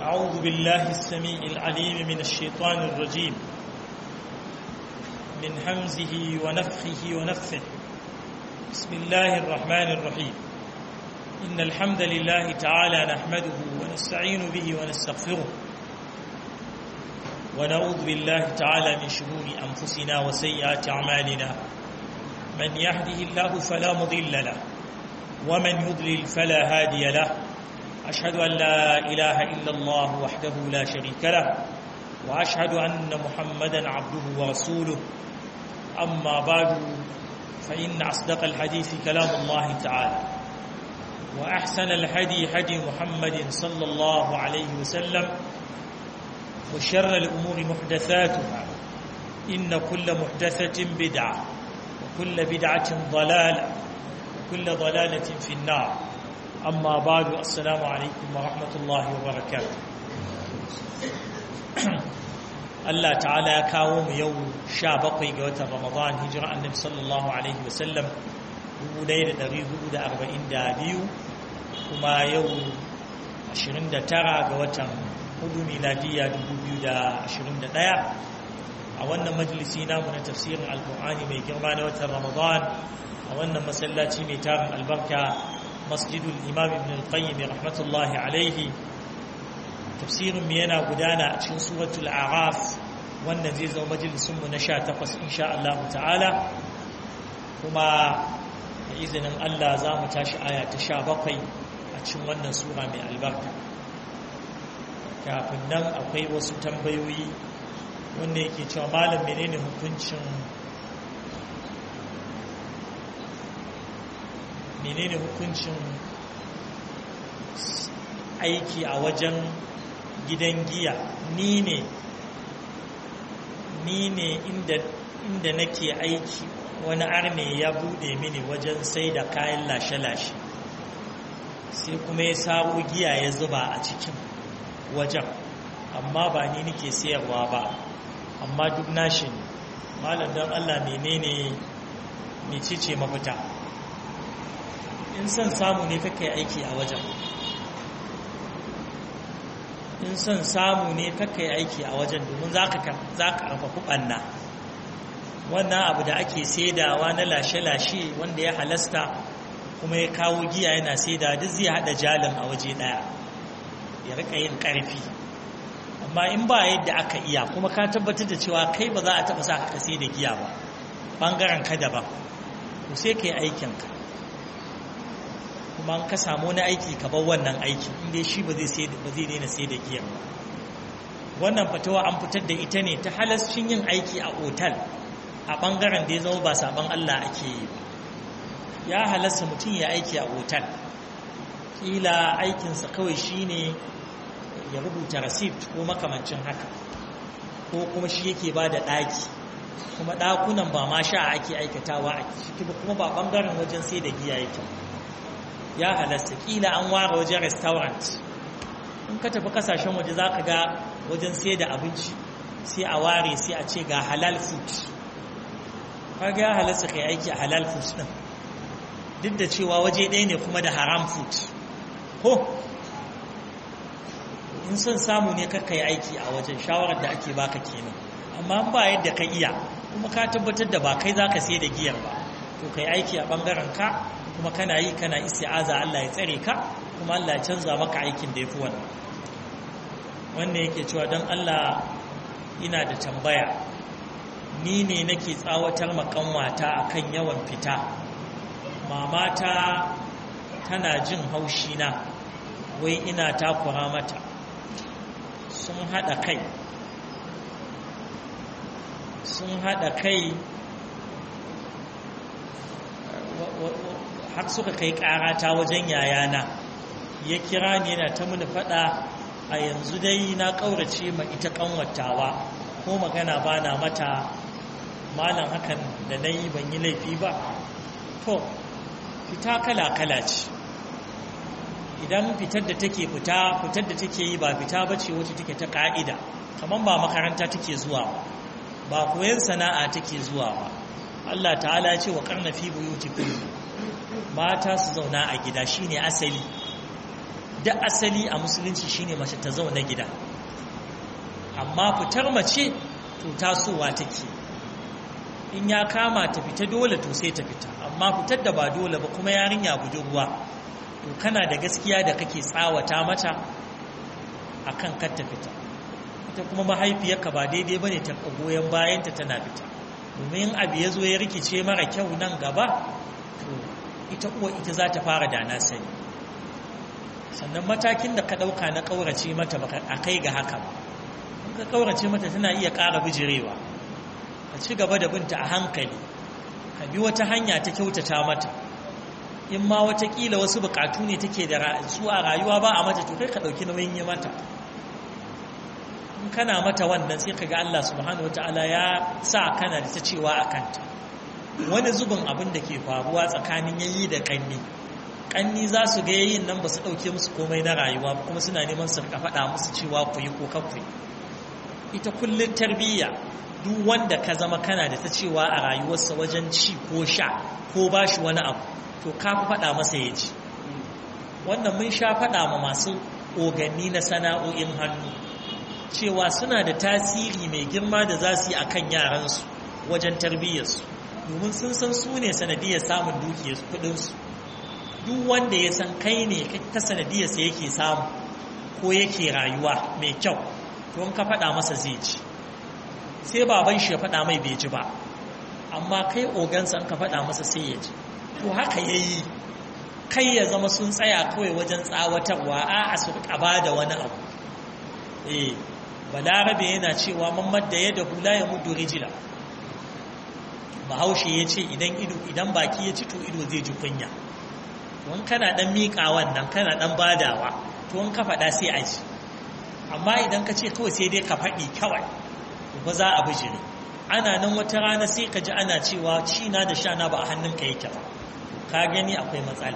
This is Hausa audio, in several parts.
أعوذ بالله السميع العليم من الشيطان الرجيم من همزه ونفخه ونفثه بسم الله الرحمن الرحيم إن الحمد لله تعالى نحمده ونستعين به ونستغفره ونعوذ بالله تعالى من شرور أنفسنا وسيئات أعمالنا من يهده الله فلا مضل له ومن يضلل فلا هادي له أشهد أن لا إله إلا الله وحده لا شريك له وأشهد أن محمدا عبده ورسوله أما بعد فإن أصدق الحديث كلام الله تعالى وأحسن الهدي هدي محمد صلى الله عليه وسلم وشر الأمور محدثاتها إن كل محدثة بدعة وكل بدعة ضلالة وكل ضلالة في النار أما بعد السلام عليكم ورحمة الله وبركاته Allah ta'ala ya kawo mu yau sha bakwai ga watan Ramadan hijira annabi sallallahu alaihi wasallam 1442 kuma yau 29 ga watan hudu miladiya 2021 a wannan majalisi namu na tafsirin alkur'ani mai girma na watan Ramadan a wannan masallaci mai tarin albarka masjidul imam ibn al-qayyim rahmatullahi alaihi tafsirin mu yana gudana a cikin suratul a'raf wannan zai zama majalisun mu na 18 insha Allah ta'ala kuma da izinin Allah za mu tashi aya ta 17 a cikin wannan sura mai albarka kafin nan akwai wasu tambayoyi wanda yake cewa malam menene hukuncin menene hukuncin aiki a wajen gidan giya ni ne ni ne inda inda nake aiki wani arne ya bude mini wajen sai da kayan lashe-lashe sai kuma ya sabo giya ya zuba a cikin wajen amma ba ni nake sayarwa ba amma duk nashi ne malam don allah menene mecece mafita in son samu ne kakai aiki a wajen in son samu ne kakai aiki a wajen domin za ka karfafi ɓanna wannan abu da ake saidawa na lashe-lashe wanda ya halasta kuma ya kawo giya yana saida duk zai haɗa jalin a waje ɗaya ya rika yin ƙarfi amma in ba yadda aka iya kuma ka tabbatar da cewa kai ba za a taɓa sa ka sai da giya ba ɓangaren ka daban to sai ka yi aikinka kuma ka samu wani aiki ka bar wannan aiki inda shi ba zai daina sai da giyan ba wannan fatawa an fitar da ita ne ta halascin yin aiki a otal a ɓangaren da ya zama ba saban Allah ake yi ba ya halasta mutum ya aiki a otal ƙila aikinsa kawai shi ne ya rubuta receipt ko makamancin haka ko kuma shi yake ba da ɗaki kuma ɗakunan ba ma sha ake aikatawa a ciki kuma ba ɓangaren wajen sai da giya yake ya halasta kila an ware wajen restaurant in ka tafi kasashen waje za ka ga wajen sai da abinci sai a ware sai a ce ga halal food kaga ya halasta kai aiki a halal food din duk da cewa waje ɗaya ne kuma da haram food ko in son samu ne kakka yi aiki a wajen shawarar da ake baka kenan amma ba yadda ka iya kuma ka tabbatar da ba kai za ka sai da giyar ba to kai aiki a ɓangaren ka kuma kana yi kana isti'aza Allah ya tsare ka kuma Allah ya canza maka aikin da yafi wannan wanda yake cewa don Allah ina da tambaya ni ne nake tsawatar makanwata akan yawan fita mamata tana jin haushi na wai ina takura mata sun hada kai sun hada kai har suka kai karata wajen yayana ya kira ni yana ta mini fada a yanzu dai na kaurace ma ita kanwatawa ko magana ba na mata malam hakan da na yi ban yi laifi ba to fita kala-kala ce idan fitar da take fita fitar da take yi ba fita ba ce wacce take ta ka'ida kamar ba makaranta take zuwa ba koyon sana'a take zuwa ba Allah ta'ala ya ce wa karna fi buyutikum mata su zauna a gida shine asali da asali a musulunci shine mace ta zauna gida amma fitar mace to tasowa take in ya kama ta fita dole to sai ta fita amma fitar da ba dole ba kuma yarinya budurwa to kana da gaskiya da kake tsawata mata akan kar ta fita ita kuma mahaifiyarka ba daidai bane ta goyon bayanta tana fita domin abu ya zo ya rikice mara kyau nan gaba to ita uwa ita za ta fara da na sani sannan matakin da ka ɗauka na ƙaurace mata ba a kai ga haka ba in ka ƙaurace mata tana iya ƙara bijirewa ka ci gaba da binta a hankali ka bi wata hanya ta kyautata mata in ma watakila wasu buƙatu ne take da su a rayuwa ba a mata to kai ka ɗauki nauyin yi mata in kana mata wannan sai ka ga Allah subhanahu wataala ya sa kana da ta cewa a kanta wani zubin abin da ke faruwa tsakanin yayi da kanni kanni za su ga yayin nan ba su ɗauke musu komai na rayuwa kuma suna neman su ka faɗa musu cewa ku yi ko kakku ita kullum tarbiyya duk wanda ka zama kana da ta cewa a rayuwarsa wajen ci ko sha ko ba shi wani abu to ka fi faɗa masa ya ji wannan mun sha faɗa ma masu oganni na sana'o'in hannu cewa suna da tasiri mai girma da za su yi a kan yaransu wajen tarbiyyarsu domin sun san su ne sanadiyar samun dukiyarsu kudinsu duk wanda ya san kai ne ta sanadiyarsa yake samu ko yake rayuwa mai kyau to ka faɗa masa zai ci sai baban shi ya faɗa mai bai ji ba amma kai ogansa ka faɗa masa sai ya ji to haka ya yi kai ya zama sun tsaya kawai wajen tsawatarwa a a su ba da wani abu eh balarabe yana cewa mamad da yadda hula ya mudu rijila bahaushe ya ce idan ido idan baki ya ci to ido zai ji kunya wani kana dan miƙa wannan kana dan badawa to wani ka faɗa sai a ji amma idan ka ce kawai sai dai ka faɗi kawai ba za a bijire ana nan wata rana sai ka ji ana cewa cina da shana ba a hannunka yake ba ka gani akwai matsala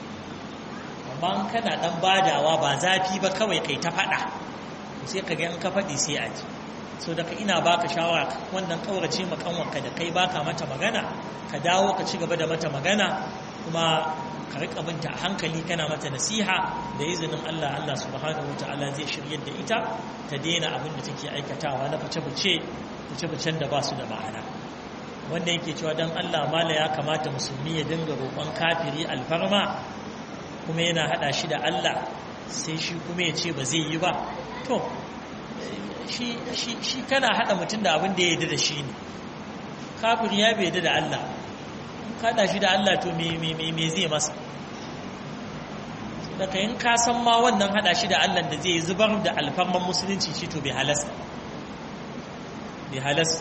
amma kana dan badawa ba zafi ba kawai kai ta faɗa sai ka ga in ka faɗi sai a ji so daga ina baka shawara wannan kaurace makanwanka da kai baka mata magana ka dawo ka ci gaba da mata magana kuma ka rika binta a hankali kana mata nasiha da izinin Allah Allah subhanahu wataala zai shiryar da ita ta daina abin da take aikatawa na fice-fice fice-ficen da ba su da ma'ana wanda yake cewa dan Allah mala ya kamata musulmi ya dinga roƙon kafiri alfarma kuma yana hada shi da Allah sai shi kuma ya ce ba zai yi ba to shi kana hada mutum da abin da ya yarda da shi ne kafiri ya bai yarda da Allah kada shi da Allah to me zai masa daga yin kasan ma wannan hada shi da Allah da zai zubar da alfarman musulunci shi to bai halasta bai halasta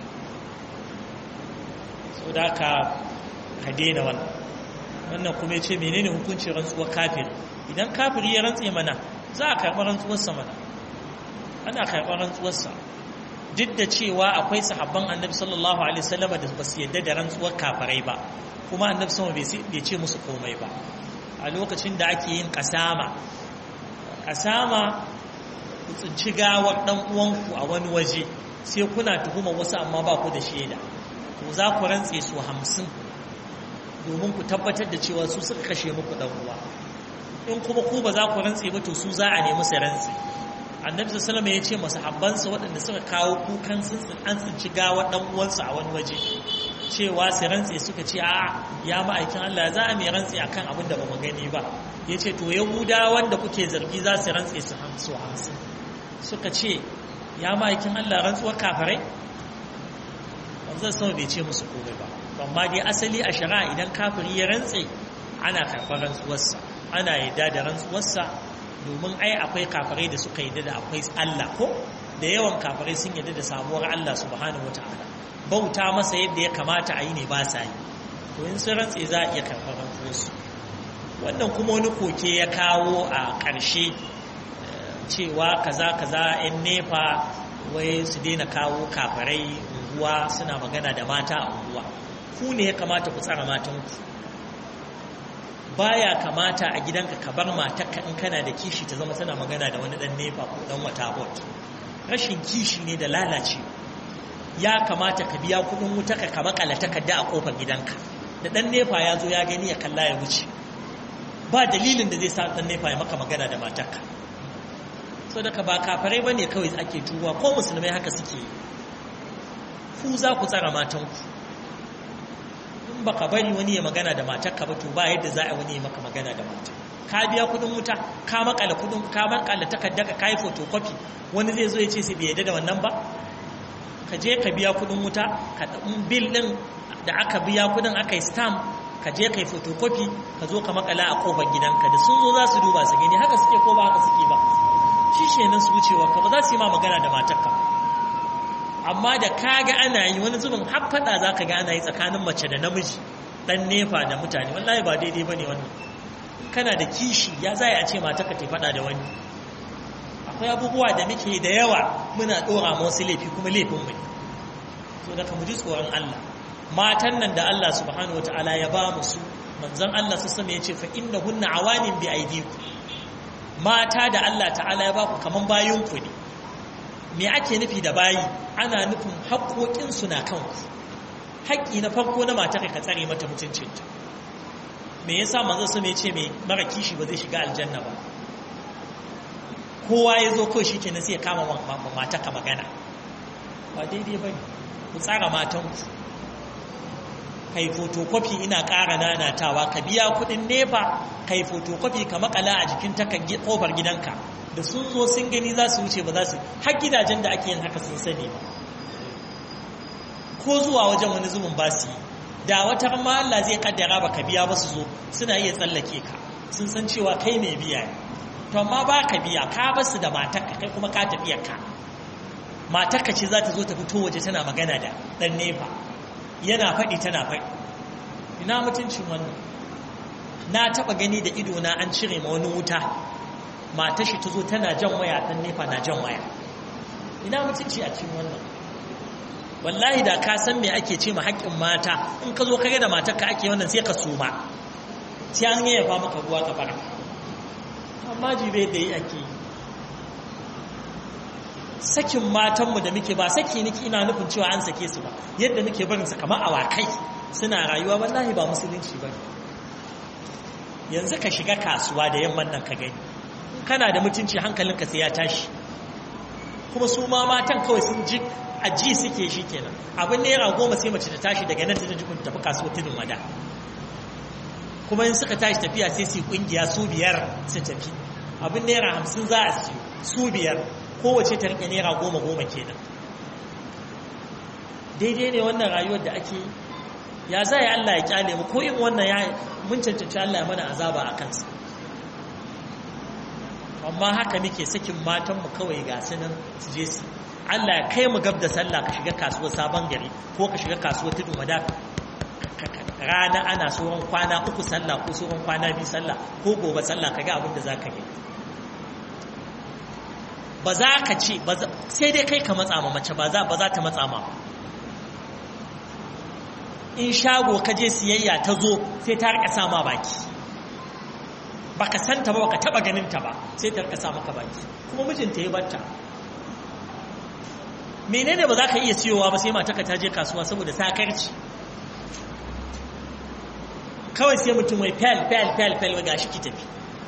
so da ka ka daina wannan wannan kuma ya ce menene hukuncin rantsuwar kafir idan kafir ya rantse mana za a karɓi rantsuwarsa mana ana karɓar rantsuwarsa duk da cewa akwai sahabban annabi sallallahu alaihi wasallam da ba su yadda da rantsuwar kafirai ba kuma annabi sama bai ce musu komai ba a lokacin da ake yin kasama kasama ku tsinci gawar dan uwanku a wani waje sai kuna tuhuma wasu amma ba ku da shaida to za ku rantse su hamsin domin ku tabbatar da cewa su suka kashe muku dan uwa in kuma ku ba za ku rantse ba to su za a nemi su rantse annabi sallallahu ya ce masahabbansa waɗanda suka kawo kukan sun an tsinci gawar dan uwansu a wani waje cewa su rantse suka ce a ya ma'aikin Allah za a mai rantse akan abin da ba mu gani ba ya ce to yahuda wanda kuke zargi za su rantse su hamsu hamsin suka ce ya ma'aikin Allah rantsuwar kafirai wanzan sama bai ce musu komai ba amma dai asali a shari'a idan kafiri ya rantse ana karɓar rantsuwarsa ana yarda da rantsuwarsa domin ai akwai kafirai da suka yarda da akwai Allah ko da yawan kafirai sun yarda da samuwar Allah subhanahu wataala bauta masa yadda ya kamata a yi ne ba sa yi to in sun rantse za a iya karɓar rantsuwarsu wannan kuma wani koke ya kawo a ƙarshe cewa kaza kaza yan nefa wai su daina kawo kafirai unguwa suna magana da mata a unguwa ku ne ya kamata ku tsara matanku baya kamata a gidanka ka bar matarka in kana da kishi ta zama tana magana da wani dan nefa ko dan wata bot rashin kishi ne da lalace ya kamata ka biya kudin wuta ka makala takarda a kofar gidanka da dan nefa ya zo ya gani ya kalla ya wuce ba dalilin da zai sa ɗan nefa ya maka magana da matarka so daga ba kafarai ba ne kawai ake tuba ko musulmai haka suke yi ku za ku tsara matanku in ba ka bari wani ya magana da matarka ba to ba yadda za a wani ya maka magana da mata ka biya kudin wuta ka makala kudin ka makala takarda ka kai photocopy wani zai zo ya ce sai bai yadda da wannan ba ka je ka biya kudin wuta ka bil din da aka biya kudin aka yi stamp ka je ka yi photocopy ka zo ka makala a kofar gidanka da sun zo za su duba su gani haka suke ko ba haka suke ba shi shenan su wucewa ka ba za su yi ma magana da matarka amma da ka ga ana yi wani zubin har faɗa za ka ga ana yi tsakanin mace da namiji ɗan nefa da mutane wallahi ba daidai ba ne wannan kana da kishi ya za a ce matarka ta faɗa da wani akwai abubuwa da muke da yawa muna ɗora ma wasu laifi kuma laifin mu so da ka mu ji tsoron Allah matan nan da Allah subhanahu wataala ya ba mu su manzon Allah su sama ya ce fa innahunna awanin bi aidikum mata da Allah ta'ala ya ba ku kaman bayinku ne me ake nufi da bayi ana nufin haƙoƙinsu na kanku haƙƙi na farko na mata ka tsare mata mutuncinta me yasa manzo su ce mai mara kishi ba zai shiga aljanna ba kowa ya zo kawai shi kenan sai ya kama mata ka magana ba daidai ba ne ku tsara matanku kai fotokofi ina ƙara nanatawa ka biya kuɗin nefa kai fotokofi ka makala a jikin takan ƙofar gidanka da sun zo sun gani za su wuce ba za su har gidajen da ake yin haka sun sani ba ko zuwa wajen wani zubin ba su yi da wata ma Allah zai kaddara ba ka biya ba su zo suna iya tsallake ka sun san cewa kai mai biya ne to amma ba ka biya ka ba su da matarka kai kuma ka tafiyar ka matarka ce za ta zo ta fito waje tana magana da ɗan nefa yana faɗi tana faɗi ina mutuncin wannan na taɓa gani da idona an cire ma wani wuta matar shi ta zo tana jan waya ɗan nefa na jan waya ina mutunci a cikin wannan wallahi da ka san me ake ce ma haƙƙin mata in ka zo kage da matar ka ake wannan sai ka suma sai an yaya fa maka ruwa ka fara amma jibe da yi ake yi sakin matanmu da muke ba saki niki ina nufin cewa an sake su ba yadda muke barin su kamar awakai suna rayuwa wallahi ba musulunci ba yanzu ka shiga kasuwa da yamman nan ka gani kana da mutunci hankalinka sai ya tashi kuma su ma matan kawai sun ji a ji suke shi kenan abin naira goma sai mace ta tashi daga nan ta ji kun tafi kasuwa tudun wada kuma in suka tashi tafiya sai su kungiya su biyar su tafi abin naira hamsin za a siyo su biyar kowace ta rike naira goma goma kenan daidai ne wannan rayuwar da ake ya za ya Allah ya kyale mu ko in wannan ya mun cancanci Allah ya mana azaba a kansa amma haka muke sakin matanmu kawai ga sunan su je su Allah ya kai mu gab da sallah ka shiga kasuwar sabon gari ko ka shiga kasuwar tudun wada rana ana tsohon kwana uku sallah ko tsohon kwana biyu sallah ko gobe sallah ka ga abin da za ka yi ba za ka ce sai dai kai ka matsa ma mace ba za ta matsa ma in shago ka je siyayya ta zo sai ta rika sa ma baki baka santa ba baka taba ganin ta ba sai ta rika sa maka baki kuma mijinta ya batta menene ba za ka iya siyowa ba sai mataka ta je kasuwa saboda sakarci kawai sai mutum mai fel fel fel fel ga shi ki tafi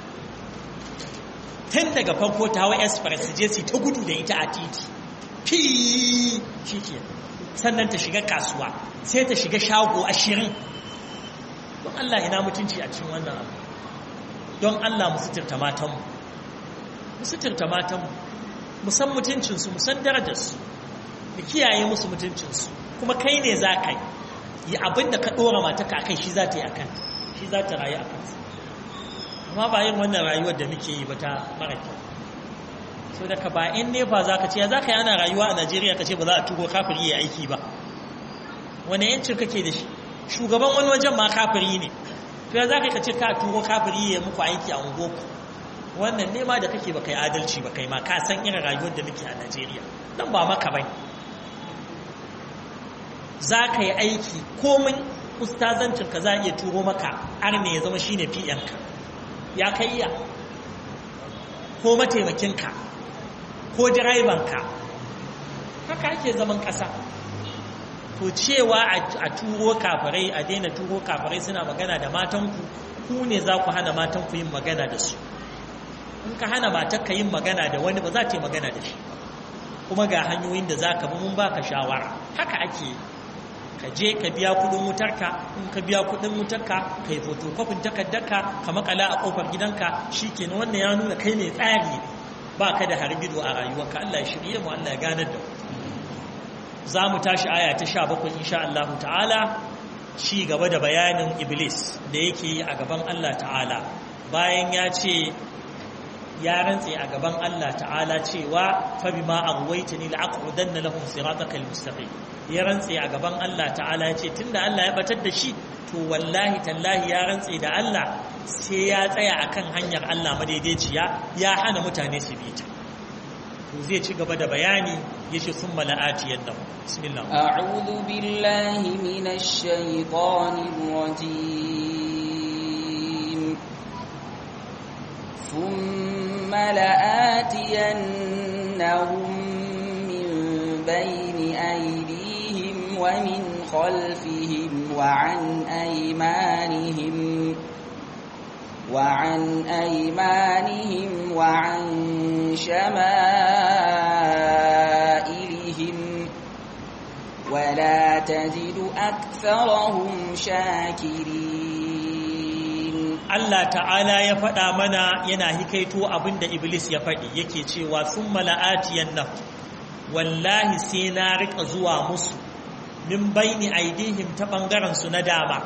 tun daga farko ta hawa express je su ta gudu da ita a titi fi shi ke sannan ta shiga kasuwa sai ta shiga shago ashirin don Allah ina mutunci a cikin wannan abu don Allah mu suturta matanmu mu suturta matanmu mu san mutuncinsu mu san darajarsu mu kiyaye musu mutuncinsu kuma kai ne za ka yi abin da ka ɗora mataka a kai shi za ta yi a kan shi za ta rayu a kansa amma ba yin wannan rayuwar da muke yi ba ta mara kyau so da ka ba in ne ba za ka ce ya za ka yi ana rayuwa a najeriya ka ce ba za a turo kafiri ya aiki ba wani yancin kake da shi shugaban wani wajen ma kafiri ne to ya za ka ce ka turo kafiri ya muku aiki a ungoku wannan nema da kake ba kai adalci ba kai ma ka san irin rayuwar da muke a najeriya nan ba maka bane za ka yi aiki komin ustazancinka za a iya turo maka arne ya zama shine fi'yanka ya kai iya ko mataimakinka ko direbanka haka ake zaman ƙasa to cewa a turo kafarai a daina turo kafarai suna magana da matanku ku ne za ku hana matan ku yin magana da su in ka hana matar ka yin magana da wani ba za ta yi magana da shi kuma ga hanyoyin da za ka bi mun baka shawara haka ake ka je ka biya kudin wutarka in ka biya kudin wutarka ka yi fotokofin takardarka ka makala a kofar gidanka shi ke wannan ya nuna kai mai tsari ba ka da hargido a rayuwarka Allah ya shirye mu Allah ya ganar da za mu tashi aya ta sha bakwai insha Allah ta'ala ci gaba da bayanin iblis da yake yi a gaban Allah ta'ala bayan ya ce ya rantse a gaban Allah ta'ala cewa fa bima aghwaytani la'aqudanna lahum siratakal mustaqim ya rantse a gaban Allah ta'ala ya ce tunda Allah ya batar da shi to wallahi tallahi ya rantse da Allah sai ya tsaya akan hanyar Allah madaidaiciya ya hana mutane su bi ta to zai ci gaba da bayani yace summa la'ati yadda bismillah a'udhu billahi minash shaitanir rajim ثم لآتينهم من بين أيديهم ومن خلفهم وعن أيمانهم وعن أيمانهم وعن شمائلهم ولا تجد أكثرهم شاكرين Allah ta'ala ya faɗa mana yana hikaito abinda Iblis ya faɗi yake cewa sun mala'atiyan nan wallahi sai na riƙa zuwa musu min baini aidihim ta ɓangarensu na dama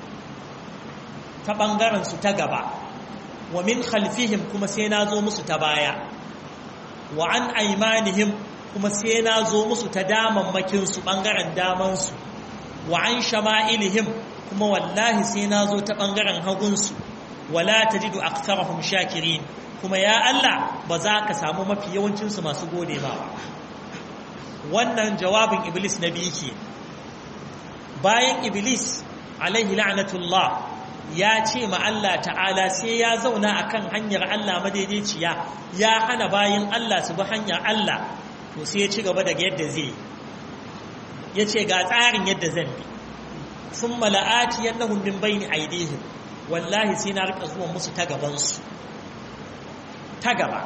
ta ɓangarensu ta gaba wa min khalfihim kuma sai na zo musu ta baya wa an aimanihim kuma sai na zo musu ta damammakinsu ɓangaren damansu wa an shama'ilihim kuma wallahi sai na zo ta ɓangaren hagunsu wala ta jidu aktarahum shakirin kuma ya Allah ba za ka samu mafi yawancinsu masu gode ma ba wannan jawabin iblis na biyu ke bayan iblis alaihi la'natullah ya ce ma Allah ta'ala sai ya zauna akan hanyar Allah madaidaiciya ya hana bayan Allah su bi hanyar Allah to sai ya ci gaba daga yadda zai ya ce ga tsarin yadda zan bi sun mala'ati yannahum min bayni aidihim wallahi sai na rika zuwa musu ta gabansu ta gaba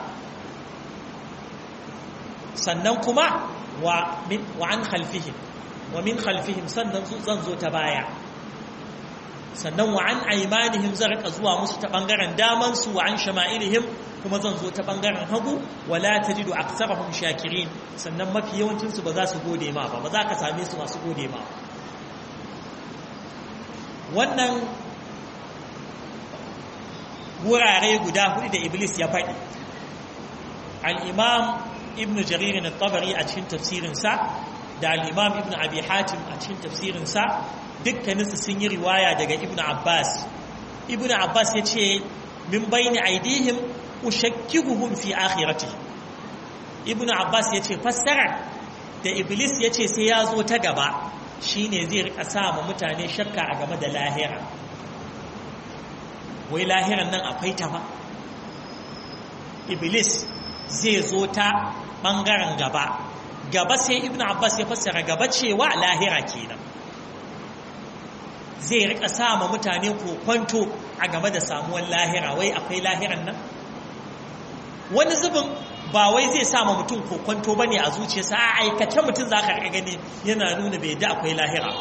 sannan kuma wa an khalfihim wa min khalfihim sannan zan zo ta baya sannan wa an aimanihim zan rika zuwa musu ta bangaren damansu wa an shama'ilihim kuma zan zo ta bangaren hagu wala tajidu aktsarahum shakirin sannan mafi yawancinsu ba za su gode ma ba ba za ka same su masu gode ma wannan wurare guda hudu da iblis ya faɗi al'imam ibn jaririn tabari a cikin tafsirinsa da al'imam ibn abi hatim a cikin tafsirinsa dukkaninsu sun yi riwaya daga ibn abbas ibn abbas ya ce min bayni aidihim ushakkiguhum fi akhirati ibn abbas ya ce fassara da iblis ya ce sai ya zo ta gaba shine zai rika sa ma mutane shakka a game da lahira wai lahiran nan akwai ta ba iblis zai zo ta ɓangaren gaba gaba sai ibn abbas ya fassara gaba cewa lahira kenan zai rika sama mutane kokwanto a game da samuwar lahira wai akwai lahiran nan wani zubin ba wai zai sama mutum kokwanto ba ne a zuciyarsa a aikace mutum za ka gani yana nuna bai da akwai lahira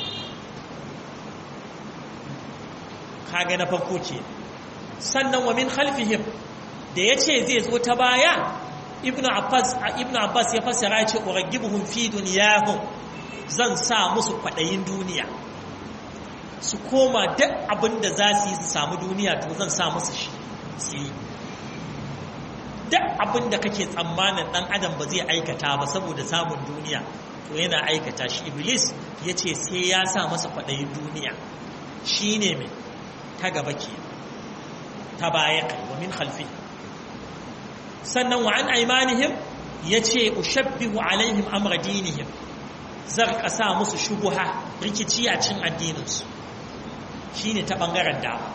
kaga na farko ce sannan wa min khalfihim da yace zai zo ta baya ibnu abbas ibnu abbas ya fassara ya ce uragibuhum fi dunyahum zan sa musu kwadayin duniya su koma duk abin da za su yi su samu duniya to zan sa musu shi su yi duk abin da kake tsammanin dan adam ba zai aikata ba saboda samun duniya to yana aikata shi iblis ya ce sai ya sa masa kwadayin duniya shi ne mai ta gaba ke ta baya kai wa min khalfi sannan wa an aimanihim ya ce ushabbihu alaihim amra dinihim zar sa musu shubuha rikici a cin addininsu shi ne ta ɓangaren dama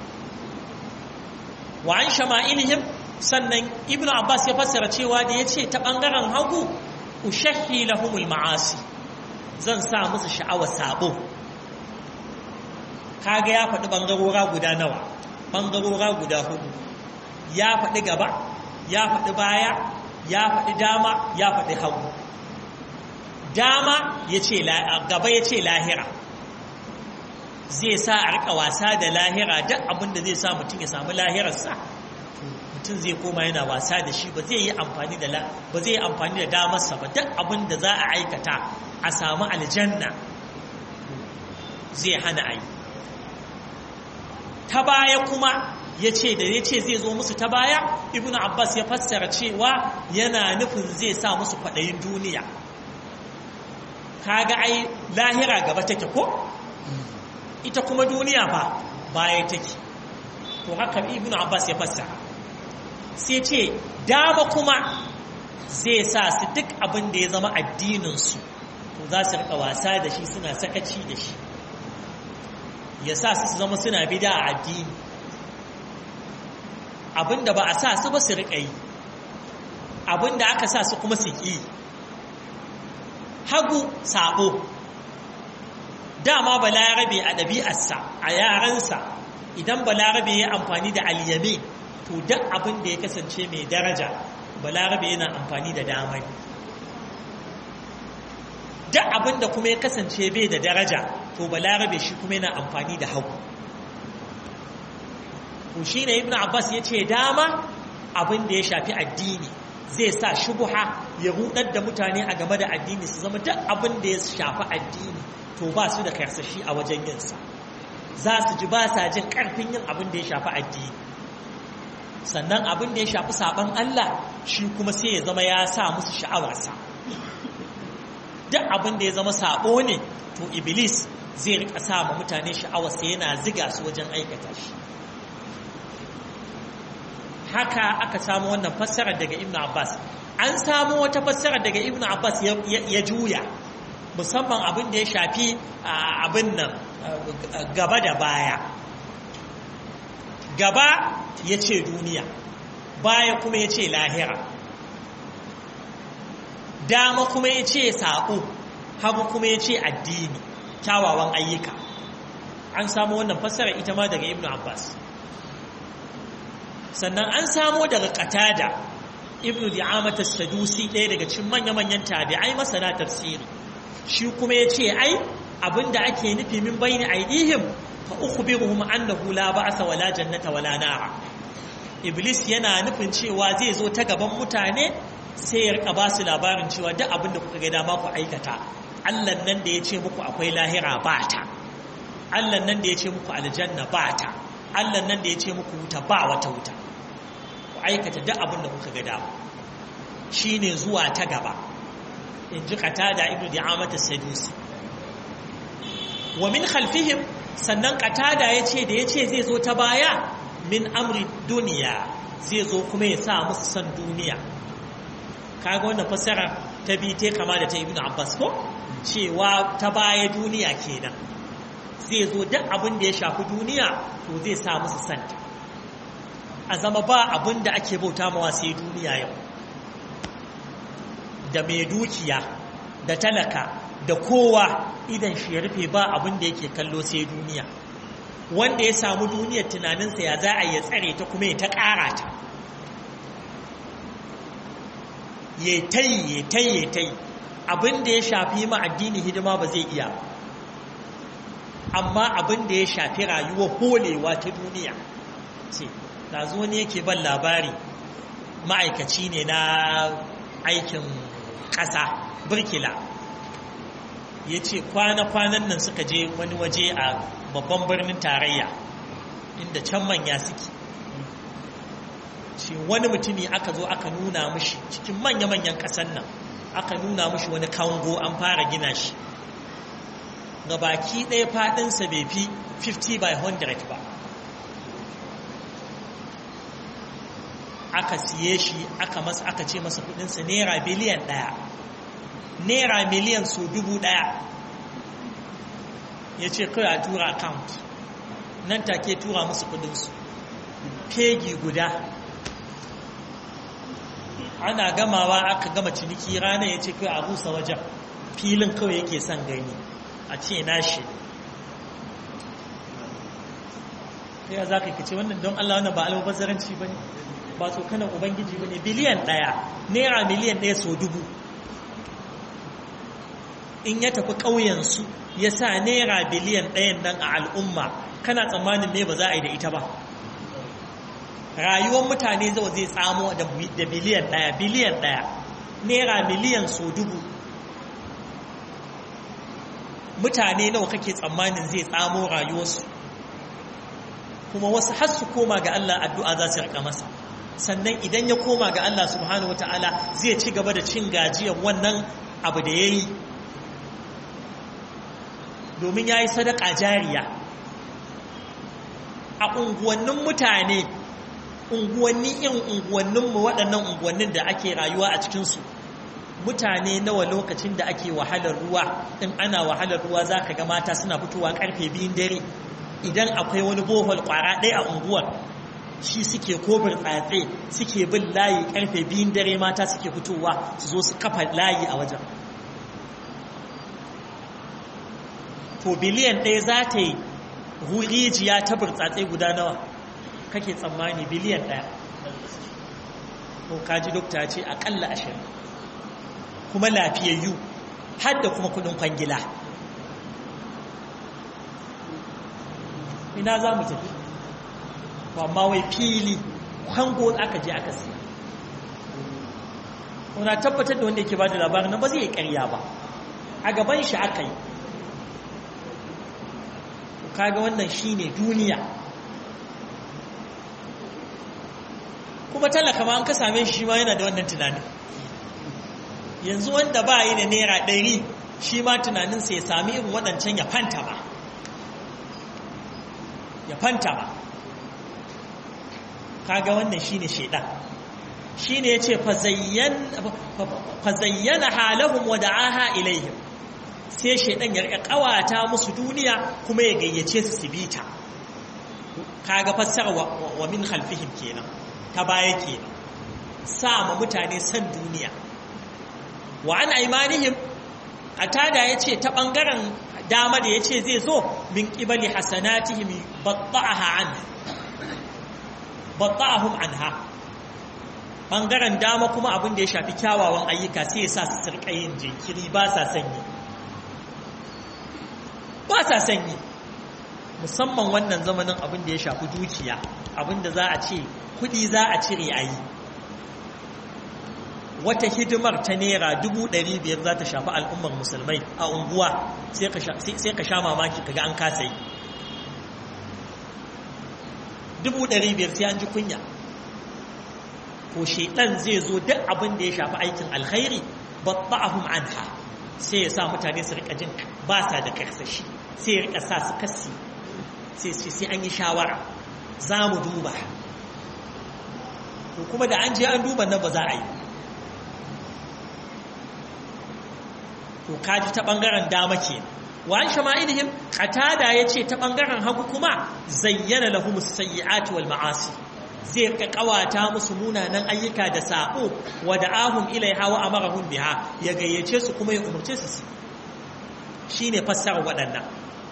wa an shama'ilihim sannan ibn abbas ya fassara cewa da ya ce ta ɓangaren hagu ushahi lahumul ma'asi zan sa musu sha'awar sabo kaga ya faɗi ɓangarora guda nawa ɓangarora guda hudu ya faɗi gaba ya faɗi baya ya faɗi dama ya faɗi hagu dama ya ce gaba ya ce lahira zai sa a rika wasa da lahira duk abin da zai sa mutum ya samu lahirarsa mutum zai koma yana wasa da shi ba zai yi amfani da ba zai yi amfani da damarsa ba duk abin da za a aikata a samu aljanna zai hana a yi ta baya kuma ya ce da ya ce zai zo musu ta baya ibn abbas ya fassara cewa yana nufin zai sa musu kwaɗayin duniya kaga ai lahira gaba take ko ita kuma duniya ba baya take to haka ibn abbas ya fassara sai ce dama kuma zai sa su duk abin da ya zama addininsu to za su rika wasa da shi suna sakaci da shi ya sa su zama suna bida a addini abin da ba a sa su ba su rika yi abin da aka sa su kuma su ƙi hagu sabo dama balarabe a ɗabi'arsa a yarensa idan balarabe ya amfani da alyame to duk abin da ya kasance mai daraja balarabe yana amfani da damai duk abin da kuma ya kasance bai da daraja to balarabe shi kuma yana amfani da hagu to shi ne ibn abbas ya ce dama abin da ya shafi addini zai sa shubuha ya rudar da mutane a game da addini su zama duk abin da ya shafi addini to ba su da karsashi a wajen yinsa za su ji ba sa jin karfin yin abin da ya shafi addini sannan abin da ya shafi saban Allah shi kuma sai ya zama ya sa musu sha'awarsa duk abin da ya zama sabo ne to iblis zai rika sa ma mutane sha'awarsa yana ziga su wajen aikata shi haka aka samu wannan fassarar daga ibn abbas an samu wata fassarar daga ibn abbas ya juya musamman abin da ya shafi abin nan gaba da baya gaba ya ce duniya baya kuma ya ce lahira dama kuma ya ce saƙo hagu kuma ya ce addini kyawawan ayyuka an samu wannan fassara ita ma daga ibn abbas sannan an samo daga qatada ibn di'amata sadusi ɗaya daga cikin manya-manyan tabi'ai masana tafsiri shi kuma ya ce ai abinda ake nufi min bayni aidihim fa ukhbiruhum annahu la ba'sa wala jannata wala nara iblis yana nufin cewa zai zo ta gaban mutane sai ya rika ba su labarin cewa duk abinda kuka ga dama ku aikata Allah nan da ya ce muku akwai lahira ba ta Allah nan da ya ce muku aljanna ba ta Allah nan da ya ce muku wuta ba wata wuta ku aikata duk abinda kuka ga dama shine zuwa ta gaba in ji qatada ibnu di'amata sadusi wa min khalfihim sannan qatada yace da yace zai zo ta baya min amri duniya zai zo kuma ya sa musu san duniya kaga wannan fassara ta bi te kama da ta ibnu abbas ko cewa ta baya duniya kenan zai zo duk abin da ya shafi duniya to zai sa musu santa a zama ba abin da ake bauta mawa sai duniya yau da mai dukiya da talaka da kowa idan shi ya rufe ba abin da yake kallo sai duniya wanda ya samu duniyar tunaninsa ya za a ya tsare ta kuma ya ta ƙara ta ya tai ya tai ya tai abin da ya shafi ma addini hidima ba zai iya amma abin da ya shafi rayuwar holewa ta duniya ce ɗazu wani yake ban labari ma'aikaci ne na aikin ƙasa birkila ya ce kwana-kwanan nan suka je wani waje a babban birnin tarayya inda can manya suke ce wani mutumi aka zo aka nuna mushi cikin manya-manyan ƙasan nan aka nuna mushi wani kango an fara gina shi ga baki ɗaya faɗinsa bai fi 50 by 100 ba aka siye shi aka masa aka ce masa kudinsa naira biliyan ɗaya naira miliyan so dubu ɗaya ya ce kawai a tura account nan take tura musu kudinsu fegi guda ana gamawa aka gama ciniki ranar ya ce kawai a rusa wajen filin kawai yake son gani a ce nashi sai ya za ka ce wannan don Allah wannan ba almubazzaranci ba ne ba tsokanan ubangiji ba ne biliyan ɗaya naira miliyan ɗaya so dubu in ya tafi ƙauyensu ya sa naira biliyan ɗayan nan a al'umma kana tsammanin me ba za a yi da ita ba rayuwar mutane zai zai tsamo da biliyan ɗaya biliyan ɗaya naira miliyan so dubu mutane nawa kake tsammanin zai tsamo rayuwarsu kuma wasu har su koma ga Allah addu'a za su rika masa sannan idan ya koma ga Allah subhanahu wata'ala zai ci gaba da cin gajiyar wannan abu da ya yi domin ya yi sadaka jariya a unguwannin mutane unguwanni in unguwanninmu waɗannan unguwannin da ake rayuwa a cikinsu mutane nawa lokacin da ake wahalar ruwa in ana wahalar ruwa za ka ga mata suna fitowa karfe biyun dare idan akwai wani bohol kwara ɗaya a unguwar shi suke kobir tsatse suke bin layi karfe biyun dare mata suke fitowa su zo su kafa layi a wajen to biliyan ɗaya za ta yi rijiya ta burtsatse guda nawa kake tsammani biliyan ɗaya ko kaji dokta ce aƙalla ashirin kuma lafiyayyu har da kuma kudin kwangila ina za mu tafi amma wai fili kwango aka je aka siya wana tabbatar da wanda yake ba da labarin nan ba zai yi karya ba a gaban shi aka yi kaga wannan shine duniya kuma talaka ma an ka same shi ma yana da wannan tunanin yanzu wanda ba yi da naira ɗari shi ma tunaninsa ya sami irin waɗancan ya fanta ba ya fanta ba kaga wannan shi ne shaidan shi ne ya ce fazayyana halahun wa da'aha ilaihim sai shaidan ya ƙawata musu duniya kuma ya gayyace su su bita kaga fassara wa min khalfihim kenan ta baya kenan sa ma mutane san duniya wa an aimanihim atada yace ta bangaren dama da yace zai zo min qibali hasanatihim batta'aha an batta'ahum anha bangaren dama kuma abin da ya shafi kyawawan ayyuka sai ya sa su sirka yin jinkiri ba sa sanyi ba sa sanyi musamman wannan zamanin abin da ya shafi dukiya abin da za a ce kudi za a cire a yi wata hidimar ta naira dubu ɗari biyar za ta shafi al'ummar musulmai a unguwa sai ka sha mamaki kaga an kasa yi dubu ɗari biyar sai an ji kunya ko shaidan zai zo duk abin da ya shafi aikin alkhairi batta'ahum anha sai ya sa mutane su rika jin ba sa da karsashi sai ya rika sa su kasi sai sai an yi shawara za mu duba ko kuma da an je an duba nan ba za a yi to kaji ta bangaren dama ke wa an shama'ilihim qatada yace ta bangaren hagu kuma zayyana lahum as-sayyi'ati wal ma'asi zai ka kawata musu munanan ayyuka da sabo wa da'ahum ilaiha wa amarahum biha ya gayyace su kuma ya umurce su shine fassara waɗannan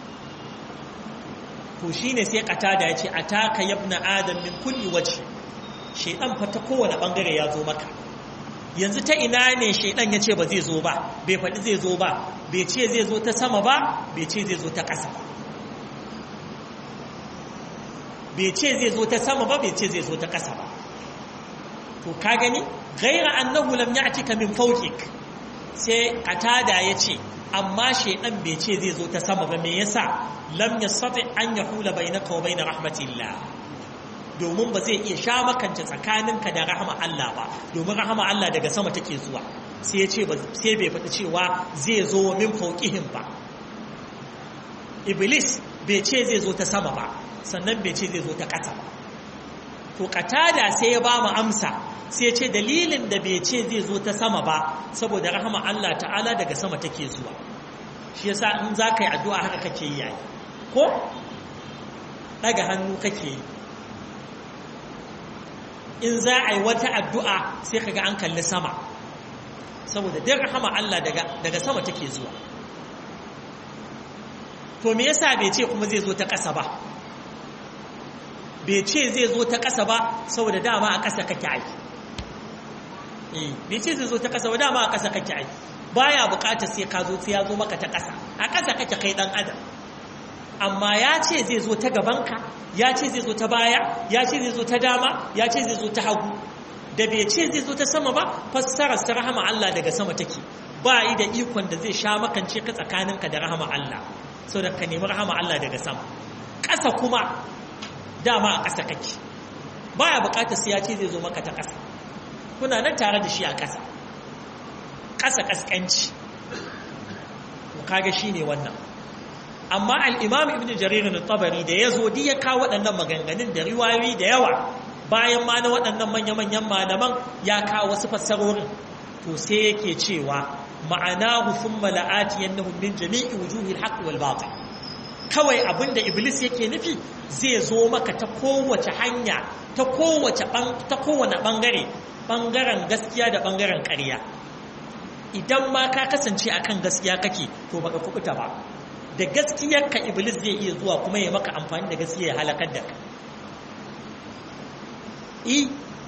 to shine sai qatada yace ataka yabna adam min kulli wajhi shedan fa ta kowane bangare ya zo maka yanzu ta ina ne shaidan ya ce ba zai zo ba bai faɗi zai zo ba bai ce zai zo ta sama ba bai ce zai zo ta ƙasa ba bai ce zai zo ta sama ba bai ce zai zo ta ƙasa ba to ka gani gaira annahu lam ya'tika min fawqik sai qatada yace amma shaidan bai ce zai zo ta sama ba me yasa lam yastati an yahula bainaka wa bain rahmatillah domin ba zai iya sha makance tsakaninka da rahama Allah ba domin rahama Allah daga sama take zuwa sai ya ce sai bai faɗi cewa zai zo min fauqihim ba iblis bai ce zai zo ta sama ba sannan bai ce zai zo ta ƙasa ba to katada sai ya ba mu amsa sai ya ce dalilin da bai ce zai zo ta sama ba saboda rahama Allah ta'ala daga sama take zuwa shi yasa in za ka yi addu'a haka kake yi yayi ko daga hannu kake yi in za a yi wata addu'a sai kaga an kalli sama saboda duk rahama Allah daga sama take zuwa to me yasa bai ce kuma zai zo ta ƙasa ba bai ce zai zo ta ƙasa ba saboda dama a ƙasa kake aiki bai ce zai zo ta ƙasa ba dama a ƙasa kake aiki baya buƙatar sai ka zo sai ya zo maka ta ƙasa a ƙasa kake kai ɗan adam amma ya ce zai zo ta gabanka ya ce zai zo ta baya ya ce zai zo ta dama ya ce zai zo ta hagu da bai ce zai zo ta sama ba fassarar ta rahama Allah daga sama take ba yi da ikon da zai sha makance ka tsakaninka da rahama Allah so da ka nemi rahama Allah daga sama ƙasa kuma dama a ƙasa kake baya buƙatar sai ya ce zai zo maka ta ƙasa kuna nan tare da shi a ƙasa ƙasa ƙasƙanci kaga shine wannan amma al-imam ibn jarir al-tabari da yazo di ya kawo waɗannan maganganun da riwayoyi da yawa bayan ma na waɗannan manya-manyan malaman ya kawo wasu fassarorin to sai yake cewa ma'anahu thumma la'ati yannahum min jami'i wujuhil haqq wal batil kawai abinda iblis yake nufi zai zo maka ta kowace hanya ta kowace ta kowane bangare bangaren gaskiya da bangaren ƙarya idan ma ka kasance akan gaskiya kake to baka kubuta ba da gaskiyarka iblis zai iya zuwa kuma ya maka amfani da gaskiya ya halakar da ka i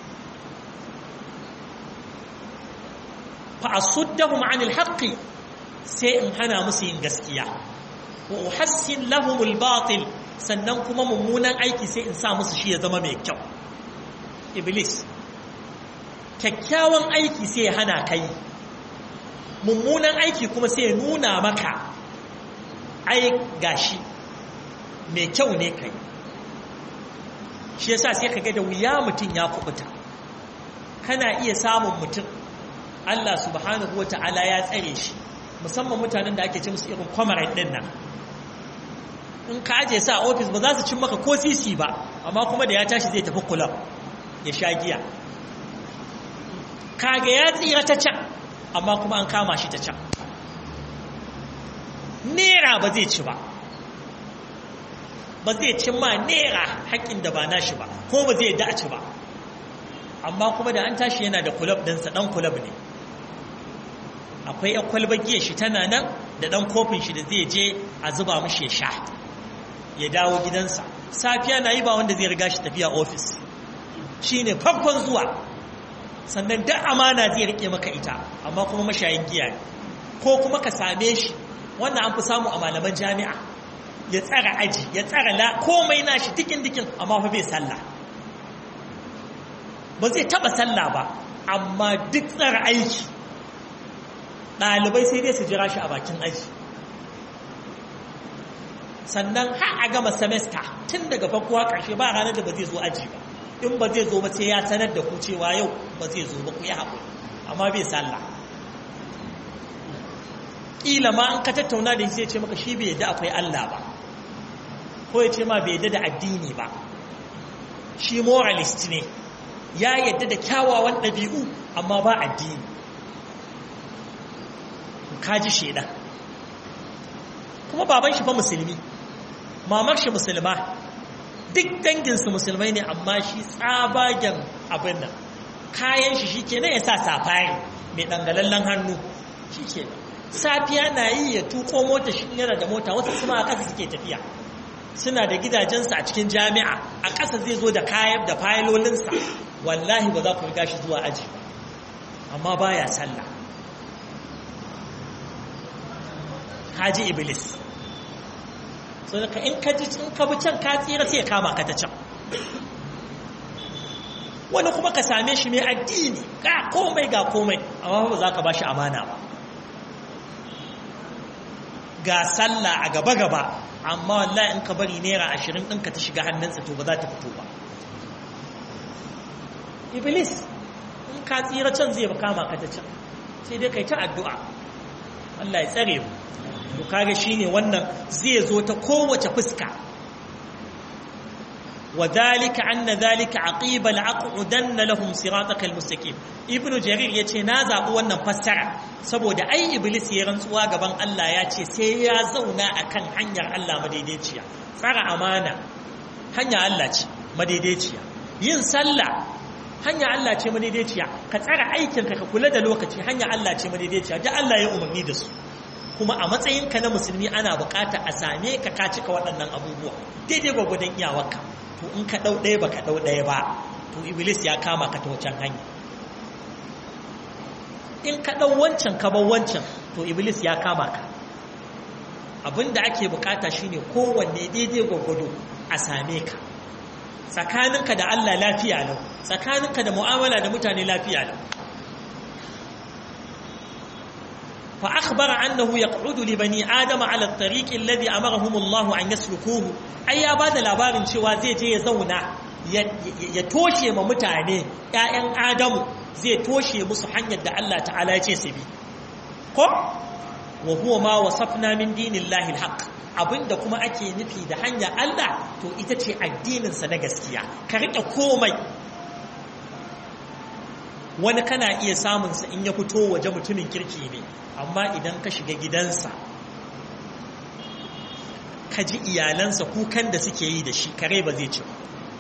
fa asuddahum anil haqqi sai in hana musu yin gaskiya wa uhassin lahumul batil sannan kuma mummunan aiki sai in sa musu shi ya zama mai kyau iblis kyakkyawan aiki sai ya hana kai mummunan aiki kuma sai ya nuna maka ai gashi mai kyau ne kai shi yasa sai ka ga da wuya mutum ya kubuta kana iya samun mutum Allah subhanahu wa ta'ala ya tsare shi musamman mutanen da ake ce musu irin kwamarai ɗin nan in ka aje sa a ofis ba za su cin maka ko sisi ba amma kuma da ya tashi zai tafi kulab ya sha giya kaga ya tsira ta can amma kuma an kama shi ta can nera ba zai ci ba ba zai ci ma nera haƙƙin da ba nashi ba ko ba zai da ci ba amma kuma da an tashi yana da kulab ɗinsa ɗan kulab ne akwai yan kwalbar giya shi tana nan da ɗan kofin shi da zai je a zuba mashi ya sha ya dawo gidansa safiya na yi ba wanda zai riga shi tafiya ofis shi ne farkon zuwa sannan da amana zai rike maka ita amma kuma mashayin giya ne ko kuma ka same shi wannan an fi samu a malaman jami'a ya tsara aji ya tsara la komai nashi dikin dikin amma fa bai sallah ba zai taba sallah ba amma duk tsara aiki ɗalibai sai dai su jira shi a bakin aji sannan har a gama semester tun daga farko ƙarshe ba ranar da ba zai zo aji ba in ba zai zo ba sai ya sanar da ku cewa yau ba zai zo ba ku yi haƙuri amma bai sallah ƙila ma an ka tattauna da sai ce maka shi bai yadda akwai Allah ba ko ya ce ma bai yadda da addini ba shi moralist ne ya yadda da kyawawan ɗabi'u amma ba addini kaji shaidan kuma baban shi fa musulmi mamar shi musulma duk danginsu musulmai ne amma shi tsabagen abin nan kayan shi shike nan ya sa safari mai dangalallen hannu shike safiya na yi ya tuko mota shi yana da mota wasu kuma a ƙasa suke tafiya suna da gidajensu a cikin jami'a a ƙasa zai zo da kayan da fayilolinsa wallahi ba za ku riga shi zuwa aji amma baya sallah haji iblis so da in ka ji in ka bi can ka tsira sai ya kama ka ta can wani kuma ka same shi mai addini ga komai ga komai amma ba za ka ba shi amana ba ga sallah a gaba gaba amma wallahi in ka bari naira ashirin ɗinka ta shiga hannunsa to ba za ta fito ba iblis in ka tsira can zai ba kama ka ta can sai dai kai ta addu'a Allah ya tsare mu to kage shine wannan zai zo ta kowace fuska وذلك أن ذلك عقيب لأقعدن لهم صراطك المستقيم ابن جرير yace na zabi wannan fassara saboda ai iblis ya rantsuwa gaban Allah ya ce sai ya zauna akan hanyar Allah madaidaiciya tsara amana hanya Allah ce madaidaiciya yin sallah hanya Allah ce madaidaiciya ka tsara aikinka ka kula da lokaci hanya Allah ce madaidaiciya da Allah ya umarni da su kuma a matsayinka na musulmi ana bukata a same ka ka cika waɗannan abubuwa daidai gwagwadon iyawarka to in ka ɗau ɗaya ba ka ɗau ɗaya ba to iblis ya kama ka ta wacan hanya in ka ɗau wancan ka bar wancan to iblis ya kama ka abin da ake bukata shine kowanne daidai gwagwado a same ka tsakaninka da Allah lafiya lau tsakaninka da mu'amala da mutane lafiya lau fa akhbara annahu yaqudu li bani adama ala at-tariq alladhi amarahum Allah an yaslukuhu ai ya bada labarin cewa zai je ya zauna ya toshe ma mutane ƴaƴan adamu zai toshe musu hanyar da Allah ta'ala ya ce su bi ko wa huwa ma wasafna min dinillahi alhaq abinda kuma ake nufi da hanya Allah to ita ce addinin sa na gaskiya ka rike komai wani kana iya samun sa in ya fito waje mutumin kirki ne amma idan ka shiga gidansa ka ji iyalansa kukan da suke yi da shi kare ba zai ci ba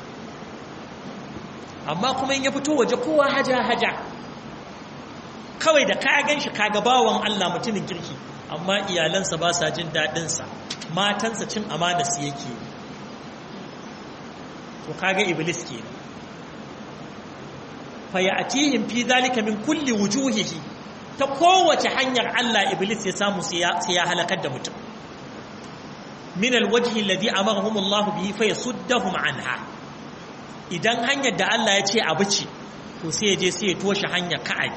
amma kuma in ya fito waje kowa haja haja kawai da ka gan shi kaga bawan Allah mutumin kirki amma iyalansa ba sa jin daɗinsa matansa cin amana su yake to kaga iblis ke fa ya'tihim fi zalika min kulli wujuhihi ta kowace hanyar Allah iblis ya samu sai ya halakar da mutum min alwajhi alladhi amarahum Allah bihi fa yasuddahum anha idan hanyar da Allah ya ce abu ce to sai ya je sai ya toshe hanyar ka'abi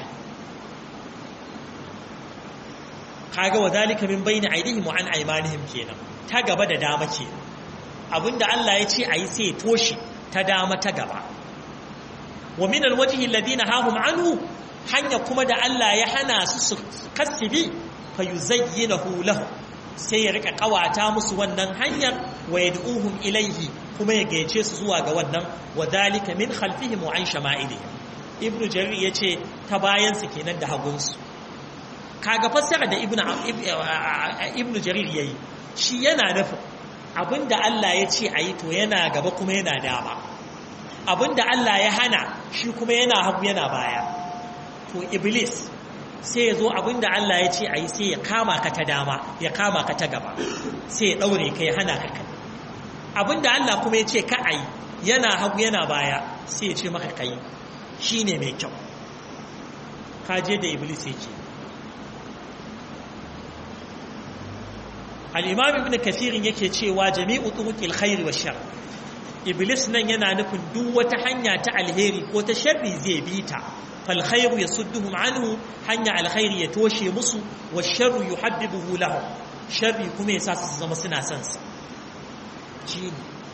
kaga wa zalika min bayni aydihim wa an aymanihim kenan ta gaba da dama ke abinda Allah ya ce ayi sai toshe ta dama ta gaba wa min alwajhi alladhina hahum anhu hanya kuma da Allah ya hana su su kasibi fa yuzayyinahu lahu sai ya rika kawata musu wannan hanyar wa yad'uhum ilayhi kuma ya gayyace su zuwa ga wannan wa zalika min khalfihim wa an shama'ilihim ibnu jarir yace ta bayan su kenan da hagunsu kaga fassara da ibnu ibnu jarir yayi shi yana nufin abinda Allah ya ce ayi to yana gaba kuma yana dama abinda Allah ya hana shi kuma yana hagu yana baya to iblis sai ya zo abinda Allah ya ce ayi sai ya kama ka ta dama ya kama ka ta gaba sai ya daure ka ya hana ka kai abinda Allah kuma ya ce ka ayi yana hagu yana baya sai ya ce maka kai shine mai kyau ka je da iblis yake al'imam ibn kafirin yake cewa jami'u turuqil khairi wa shar iblis nan yana nufin duk wata hanya ta alheri ko ta sharri zai bi ta fal khairu yasudduhum anhu hanya alkhairi ya toshe musu wa sharru yuhabbibuhu lahum sharri kuma yasa su zama suna son sa shine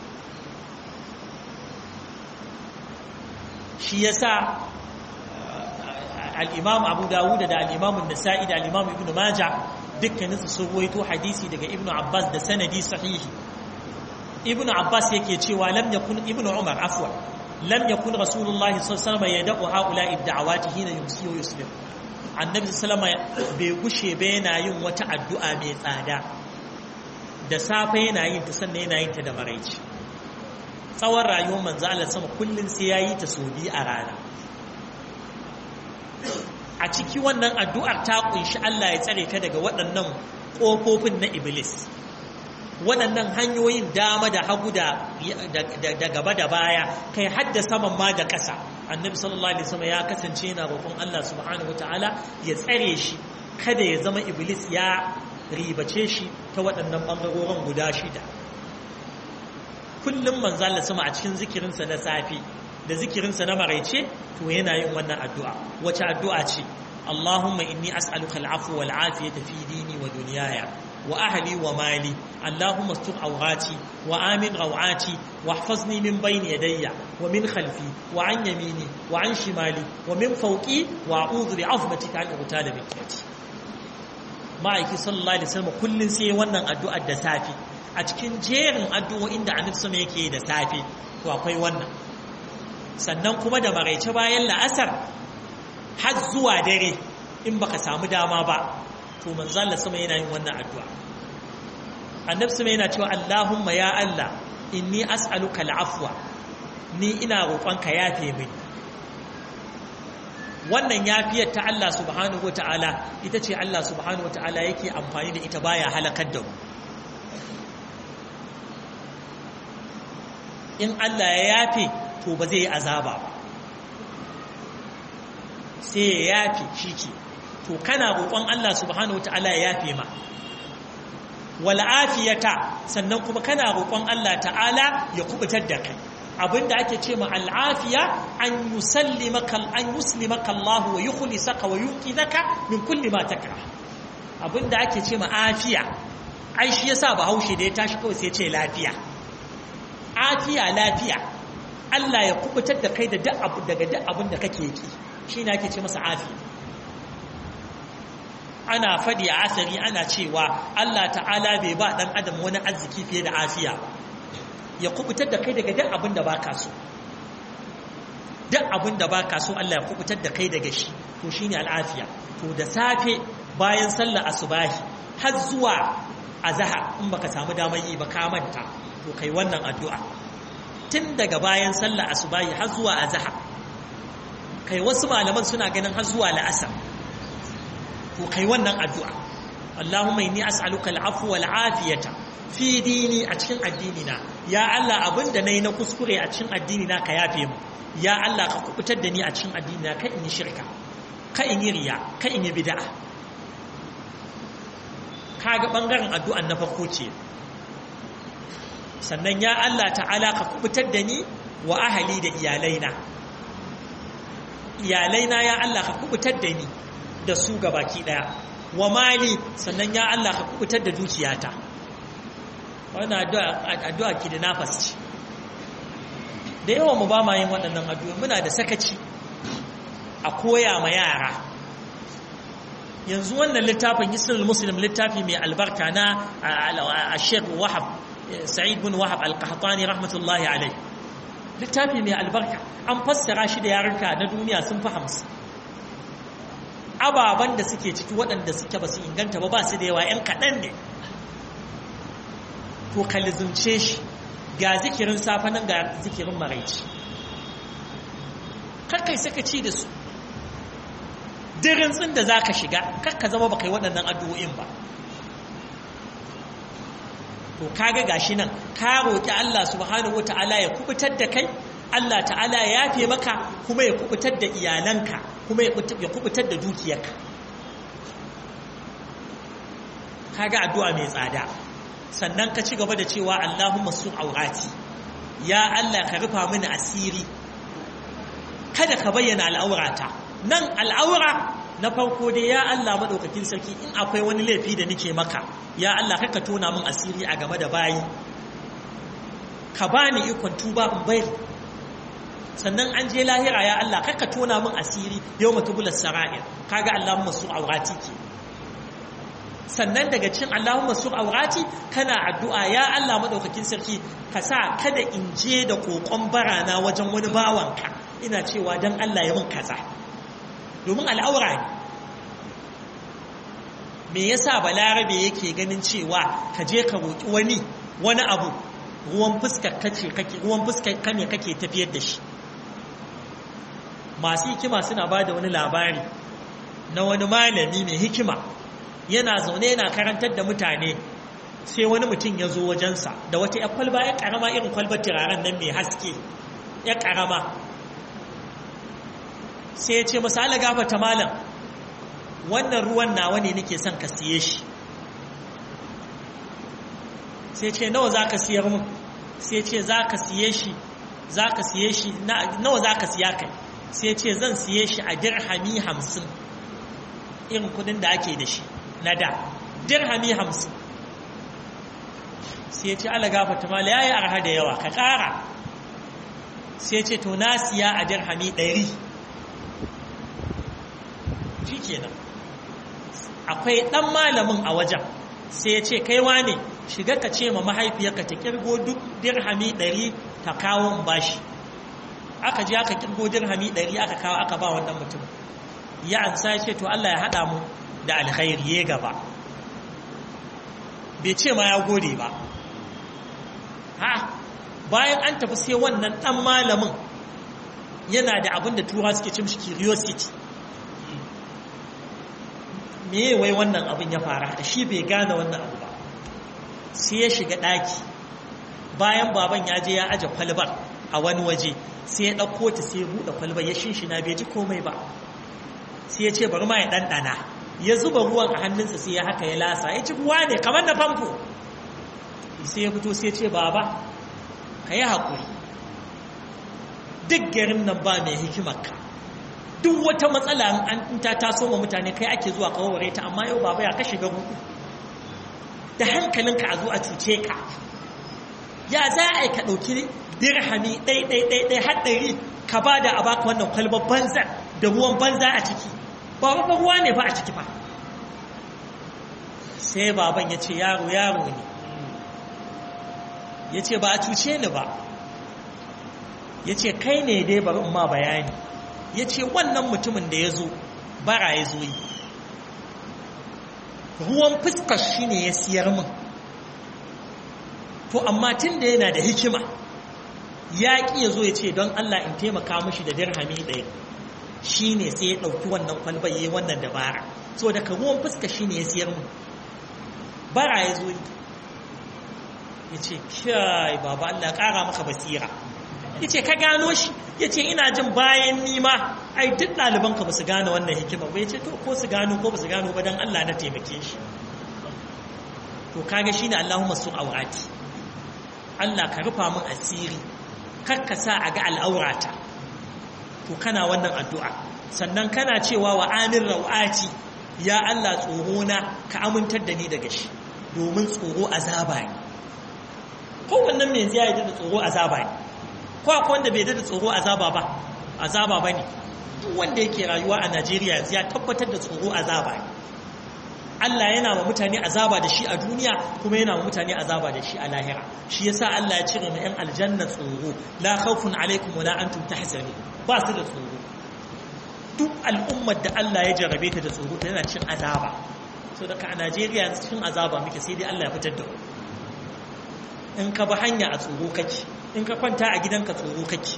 shi yasa al-imam abu dawud da al-imam an-nasa'i da al-imam ibn majah dukkaninsu sun ruwaito hadisi daga ibnu abbas da sanadi sahihi ibnu abbas yake cewa lam yakun ibnu umar afwa lam yakun rasulullahi sallallahu alaihi wasallam yad'u haula'i da'awati hina yumsi wa yusbih annabi sallallahu alaihi bai gushe ba yana yin wata addu'a mai tsada da safe yana yin ta sannan yana yin ta da maraici tsawon rayuwar manzo Allah sama kullun sai yayi ta so bi a rana a ciki wannan addu'ar ta kunshi Allah ya tsare ka daga waɗannan ƙofofin na Iblis waɗannan hanyoyin dama da hagu da gaba da baya kai hadda saman ma da ƙasa annabi sallallahu alaihi wasallam ya kasance yana roƙon Allah subhanahu wataala ya tsare shi kada ya zama Iblis ya ribace shi ta waɗannan ɓangarorin guda shida kullum manzo Allah sama a cikin zikirinsa na safe da zikirinsa na maraice to yana yin wannan addu'a wace addu'a ce Allahumma inni as'aluka al'afwa wal afiyata fi dini wa dunyaya wa ahli wa mali Allahumma astur awrati wa amin rawati واحفظني من بين يدي ومن خلفي وعن يميني وعن شمالي ومن فوقي وأعوذ بعظمتك أن أغتال من تحتي ma'aiki sallallahu alaihi wasallam kullun sai wannan addu'ar da safi a cikin jerin addu'o'in da annabi sama yake da safi to akwai wannan sannan kuma da maraice bayan la'asar har zuwa dare in baka samu dama ba to manzo Allah sama yana yin wannan addu'a annabi sama yana cewa Allahumma ya Allah inni as'aluka al'afwa ni ina roƙonka yafe mini wannan yafiyar ta Allah subhanahu wata'ala ita ce Allah subhanahu wata'ala yake amfani da ita baya halakar da mu in Allah ya yafe to ba zai yi azaba ba sai ya yafe shi ke to kana roƙon Allah subhanahu wata'ala ya yafe ma wal afiyata sannan kuma kana roƙon Allah ta'ala ya kubutar da kai abinda ake ce ma al'afiya an yusallimaka an yuslimaka Allah wa yukhlisaka wa yuqidaka min kulli ma takrah abinda ake ce ma afiya ai shi yasa bahaushe da ya tashi kawai sai ce lafiya afiya lafiya Allah ya kubutar da kai da duk abu daga duk abin da kake yi shine ake ce masa afiya ana fadi a asari ana cewa Allah ta'ala bai ba dan adam wani arziki fiye da afiya ya kubutar da kai daga duk abin da baka so duk abin da baka so Allah ya kubutar da kai daga shi to shine al'afiya to da safe bayan sallar asubahi har zuwa azhar in baka samu damar yi ba ka manta to kai wannan addu'a tun daga bayan sallar asubahi har zuwa azhar kai wasu malaman suna ganin har zuwa la'asar to kai wannan addu'a Allahumma inni as'aluka al'afwa wal afiyata fi dini a cikin addini na ya Allah abinda nayi na kuskure a cikin addini na ka yafe mu ya Allah ka kubutar da ni a cikin addini na ka in yi shirka ka in yi riya ka in yi bid'a kaga bangaren addu'an na farko ce sannan ya Allah ta'ala ka kubutar da ni wa ahali da iyalaina iyalaina ya Allah ka kubutar da ni da su gabaki daya wa mali sannan ya Allah ka kubutar da dukiyata wannan addu'a ki da nafas ce da yawan mu ba ma yin waɗannan addu'a muna da sakaci a koya ma yara yanzu wannan littafin isnul muslim littafi mai albarka na a sheikh wahab sa'id bin wahab al-qahtani rahmatullahi alai littafi mai albarka an fassara shi da yaranka na duniya sun fi hamsin ababen da suke ciki waɗanda suke ba su inganta ba ba su da yawa 'yan kaɗan ne to ka lizumce shi ga zikirin safe nan ga zikirin maraici karkai saka ci da su dirin tsin da za ka shiga karka zama ba kai waɗannan addu'o'in ba to kaga gashi nan ka roƙi Allah subhanahu wata'ala ya kubutar da kai Allah ta'ala ya yafe maka kuma ya kubutar da iyalanka kuma ya kubutar da dukiyarka kaga addu'a mai tsada sannan ka ci gaba da cewa Allahumma sun aurati ya Allah ka rufa mini asiri kada ka bayyana al'aurata nan al'aura na farko dai ya Allah madaukakin sarki in akwai wani laifi da nake maka ya Allah ka tona min asiri a game da bayi ka bani ikon tuba in bayar sannan an je lahira ya Allah ka tona min asiri yau matubular sara'ir kaga Allahumma sun aurati ke sannan daga cin Allahumma sur aurati kana addu'a ya Allah madaukakin sarki ka sa kada in je da kokon barana wajen wani bawanka ina cewa dan Allah ya min kaza domin al'aura ne me yasa balarabe yake ganin cewa ka je ka roki wani wani abu ruwan fuskar kace kake ruwan fuskar ka ne kake tafiyar da shi masu hikima suna ba da wani labari na wani malami mai hikima yana zaune yana karantar da mutane sai wani mutum ya zo wajensa da wata ya kwalba ya karama irin kwalbar turaren nan mai haske ya karama sai ya ce misali gafata malam wannan ruwan nawa ne nake son ka siye shi sai ce nawa za ka siyar mun sai ce za ka siye shi za ka siye shi nawa za ka siya kai sai ce zan siye shi a dirhami hamsin irin kudin da ake da shi na da dirhami hamsin sai ce ala gafata mala ya yi arha da yawa ka ƙara sai ce to na siya a dirhami ɗari shi kenan akwai ɗan malamin a wajen sai ya ce kaiwa ne shiga ka ce ma mahaifiyarka ta kirgo duk dirhami ɗari ta kawo in bashi aka je aka kirgo dirhami ɗari aka kawo aka ba wannan mutum ya ansa ya ce to Allah ya haɗa mu da alkhairi ya gaba bai ce ma ya gode ba ha bayan an tafi sai wannan ɗan malamin yana da abin da tura suke cin shi curiosity me wai wannan abin ya fara da shi bai gane wannan abu ba sai ya shiga ɗaki bayan baban ya je ya aje kwalbar a wani waje sai ya ɗauko ta sai ya buɗe kwalbar ya shinshina bai ji komai ba sai ya ce bari ma ya ɗanɗana ya zuba ruwan a hannunsa sai ya haka ya lasa ya ci ruwa ne kamar na famfo sai ya fito sai ya ce baba ka yi haƙuri duk garin nan ba mai hikimarka duk wata matsala an ta taso ma mutane kai ake zuwa kawarware ta amma yau baba ya kashe ga gudu da hankalinka a zo a cuce ka ya za a yi ka ɗauki dirhami ɗai-ɗai-ɗai haɗari ka ba da a baka wannan kwalbar banza da ruwan banza a ciki ba ba ruwa ne ba a ciki ba sai baban ya ce yaro yaro ne ya ce ba a cuce ni ba ya ce kai ne dai bari in ma bayani ya ce wannan mutumin da ya zo bara ya zo yi ruwan fuskar shi ne ya siyar min to amma tun da yana da hikima ya ƙi ya zo ya ce don Allah in taimaka mashi da dirhami ɗaya shi ne sai ya ɗauki wannan kwalba ya yi wannan dabara so daga ruwan fuskar shi ne ya siyar min bara ya zo yi ya ce kyai baba Allah ƙara maka basira ya ce ka gano shi ya ce ina jin bayan nima ai duk ɗalibanka ba su gane wannan hikima ba ya ce to ko su gano ko ba su gano ba don Allah na taimake shi to kaga shi ne Allahumma su aurati Allah ka rufa min asiri kar ka sa a ga al'aurata to kana wannan addu'a sannan kana cewa wa amin rawati ya Allah tsoro na ka amintar da ni daga shi domin tsoro azaba ne kowannen mai zai yi da tsoro azaba ne ko akwai wanda bai da tsoro azaba ba azaba ba ne duk wanda yake rayuwa a najeriya ya tabbatar da tsoro azaba ne allah yana wa mutane azaba da shi a duniya kuma yana wa mutane azaba da shi a lahira shi yasa allah ya cire ma yan aljanna tsoro la khawfun alaikum wala antum tahzanun ba su da tsoro duk al'ummar da allah ya jarabe ta da tsoro ta yana cin azaba so daga a najeriya cikin azaba muke sai dai allah ya fitar da in ka bi hanya a tsoro kake in ka kwanta a gidanka tsoro kake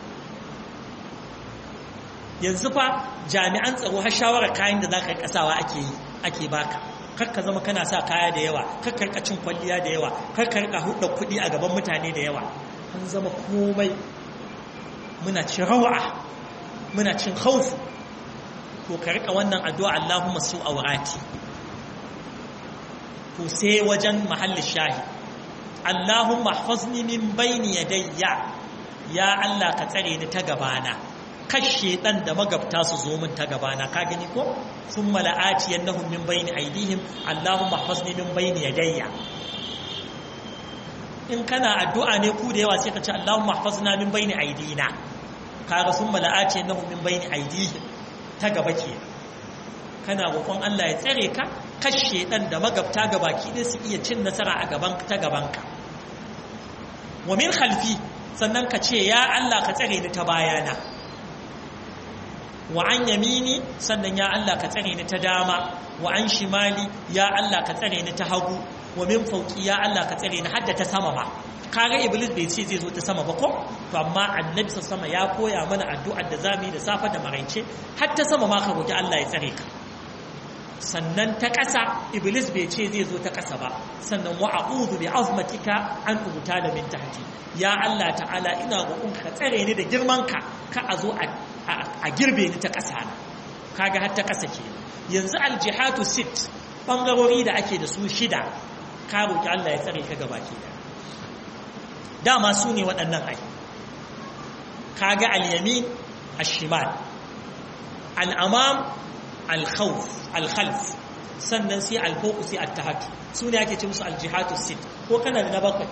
yanzu fa jami'an tsaro har shawarar kayan da za ka yi kasawa ake yi ake baka karka zama kana sa kaya da yawa karka rika cin kwalliya da yawa karka rika hudda kuɗi a gaban mutane da yawa an zama komai muna cin rawa muna cin haufu to ka rika wannan addu'a Allahumma su awrati to sai wajen mahallin shahi Allahumma hafazni min bayni yadayya ya Allah ka tsare ni ta gabana kashe dan da magabta su zo min ta gabana ka gani ko thumma la'ati yanahum min bayni aydihim Allahumma hafazni min bayni yadayya in kana addu'a ne ku da yawa sai ka ce Allahumma hafazna min bayni aydina kaga thumma la'ati yanahum min bayni aydihim ta gaba ke kana roƙon Allah ya tsare ka kashe dan da magabta gabaki da su iya cin nasara a gaban ta gabanka wa min khalfi sannan ka ce ya Allah ka tsare ni ta bayana wa an yamini sannan ya Allah ka tsare ni ta dama wa an shimali ya Allah ka tsare ni ta hagu wa min fauki ya Allah ka tsare ni hadda ta sama ma kaga iblis bai ce zai zo ta sama ba ko to amma annabi sama ya koya mana addu'ar da zamu yi da safa da maraice har ta sama ma ka roki Allah ya tsare ka sannan ta ƙasa iblis bai ce zai zo ta ƙasa ba sannan wa a'udhu bi azmatika an ubtala min tahti ya Allah ta'ala ina roƙon ka tsare ni da girman ka ka a zo a girbe ni ta ƙasa na kaga har ta ƙasa ke yanzu aljihatu sit bangarori da ake da su shida ka roƙi Allah ya tsare ka gabaki da dama su ne waɗannan ai kaga al-yamin ash-shimal al-amam al-khawf al-khalf sannan sai al-fawq sai at-tahaddu su ne ake ce musu al-jihatu sit ko kana da na bakwai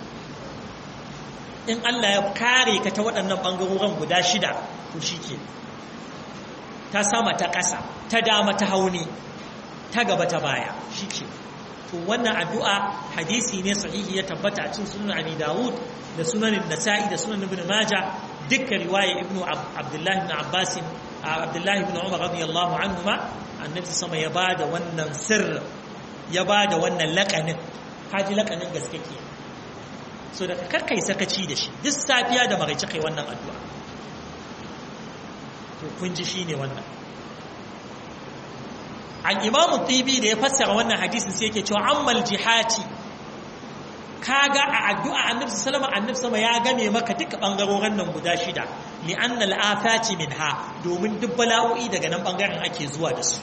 in Allah ya kare ka ta waɗannan ɓangarorin guda shida to shi ke ta sama ta ƙasa ta dama ta hauni ta gaba ta baya shi ke to wannan addu'a hadisi ne sahihi ya tabbata a cikin sunan abi dawud da sunan nasa'i da sunan ibn maja dukkan riwaya ibn abdullahi ibn abbas abdullahi ibn umar radiyallahu anhuma annabi sama ya bada wannan sirr ya bada wannan laƙanin kaji laƙanin gaske ke so da karkai sakaci da shi duk safiya da maraice kai wannan addu'a to kun ji shine wannan al-imamu tibi da ya fassara wannan hadisin sai yake cewa ammal jihati kaga a addu'a annabi sallama annabi sama ya game maka duka bangarorin nan guda shida li anna al-afati minha domin duk bala'o'i daga nan bangaren ake zuwa da su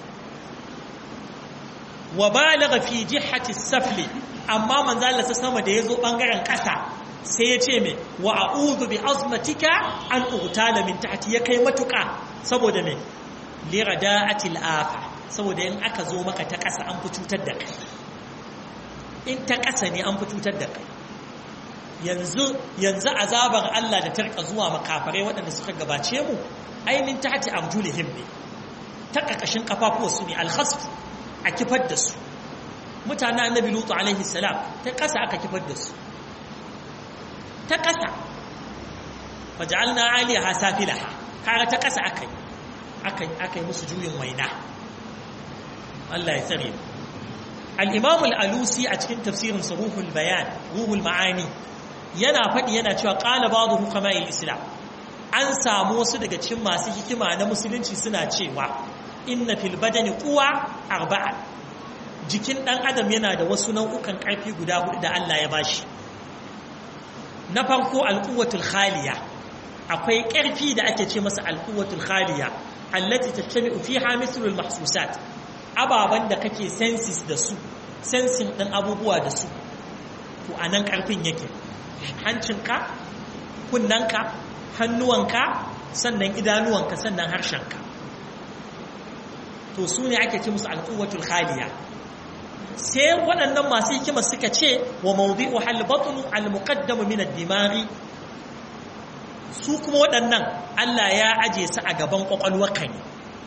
wa balagha fi jihati safli amma manzo Allah sama da yazo bangaren kasa sai ya ce me wa a'udhu bi azmatika an ugtala min tahti ya kai matuka saboda me li rada'atil afa saboda in aka zo maka ta kasa an fi cutar da kai in ta kasa ne an fi cutar da kai yanzu yanzu azabar Allah da ta rika zuwa makafarai waɗanda suka gabace mu ainin tahti arjulihim ne ta kakashin kafafuwa su ne alkhasf a kifar da su mutanen annabi lutu alaihi salam ta kasa aka kifar da su ta ƙasa faja'alna aliyaha safilaha kaga ta ƙasa akai akai akai musu juyin waina Allah ya tsare al-Imam al-Alusi a cikin tafsirin Ruhul Bayan Ruhul Ma'ani yana faɗi yana cewa qala ba'dhu hukama'il Islam an samu wasu daga cikin masu hikima na musulunci suna cewa inna fil badani quwa arba'a jikin dan adam yana da wasu nau'ukan ƙarfi guda hudu da Allah ya bashi na farko alƙuwatul khaliya akwai ƙarfi da ake ce masa alƙuwatul khaliya allati tattami'u fiha mithlul mahsusat ababan da kake senses da su sensing din abubuwa da su to anan ƙarfin yake hancinka kunnanka hannuwanka sannan idanuwanka sannan harshenka to su ne ake ce musu alƙuwatul khaliya sai waɗannan masu hikima suka ce wa mawdi'u hal batnu al muqaddamu min ad dimaghi su kuma waɗannan Allah ya aje su a gaban kwakwalwarka ne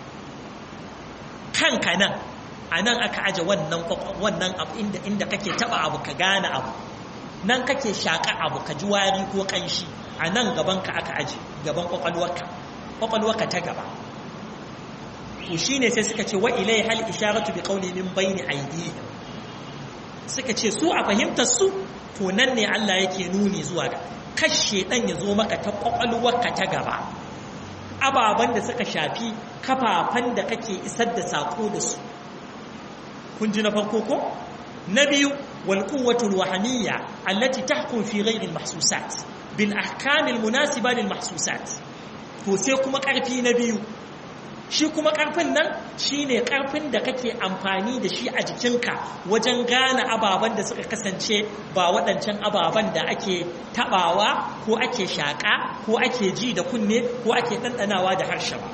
kanka nan a nan aka aje wannan wannan abu inda inda kake taba abu ka gane abu nan kake shaka abu ka ji wari ko kanshi a nan gaban ka aka aje gaban kwakwalwarka kwakwalwarka ta gaba to shine sai suka ce wa ilai hal isharatu bi qawli min bayni aydihim suka ce su a fahimtar su to nan ne Allah yake nuni zuwa ga kashe dan ya zo maka ta kwakwalwarka ta gaba ababen da suka shafi kafafan da kake isar da sako da su kun ji na farko ko na biyu wal quwwatul wahamiyya allati tahkum fi ghayri al mahsusat bil ahkam al munasiba lil mahsusat to sai kuma karfi na biyu shi kuma ƙarfin nan shi ne ƙarfin da kake amfani da shi a jikinka wajen gane ababen da suka kasance ba waɗancan ababen da ake taɓawa ko ake shaƙa ko ake ji da kunne ko ake ɗanɗanawa da harshe ba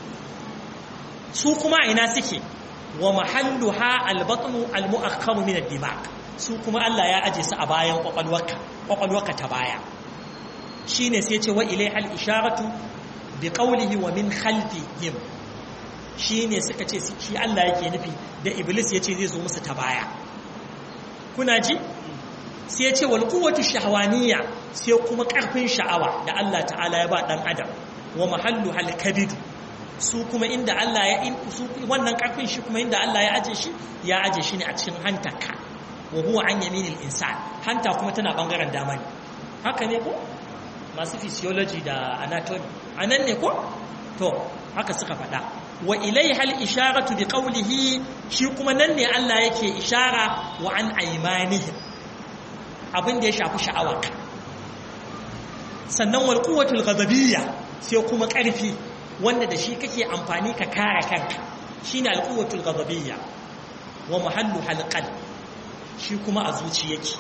su kuma ina suke wa mahallu ha albatnu almu'akkamu min ad-dimag su kuma Allah ya aje su a bayan kwakwalwarka kwakwalwarka ta baya shine sai ce wa ilai al-isharatu bi qawlihi wa min khalfihim shi ne suka ce shi Allah yake nufi da Iblis ya ce zai zo musu ta baya kuna ji sai ya ce wal quwwatu shahwaniyya sai kuma karfin sha'awa da Allah ta'ala ya ba dan adam wa mahallu hal kabid su kuma inda Allah ya in su wannan karfin shi kuma inda Allah ya aje shi ya aje shi ne a cikin hantaka wa huwa an yaminil insan hanta kuma tana bangaren dama ne haka ne ko masu physiology da anatomy anan ne ko to haka suka faɗa wa ilaiha al-isharatu bi qawlihi shi kuma nan ne Allah yake ishara wa an aymanihim abin da ya shafi sha'awarka sannan wal quwwatul ghadabiyya sai kuma ƙarfi wanda da shi kake amfani ka kare kanka shine al quwwatul ghadabiyya wa mahallu halqal shi kuma a zuci yake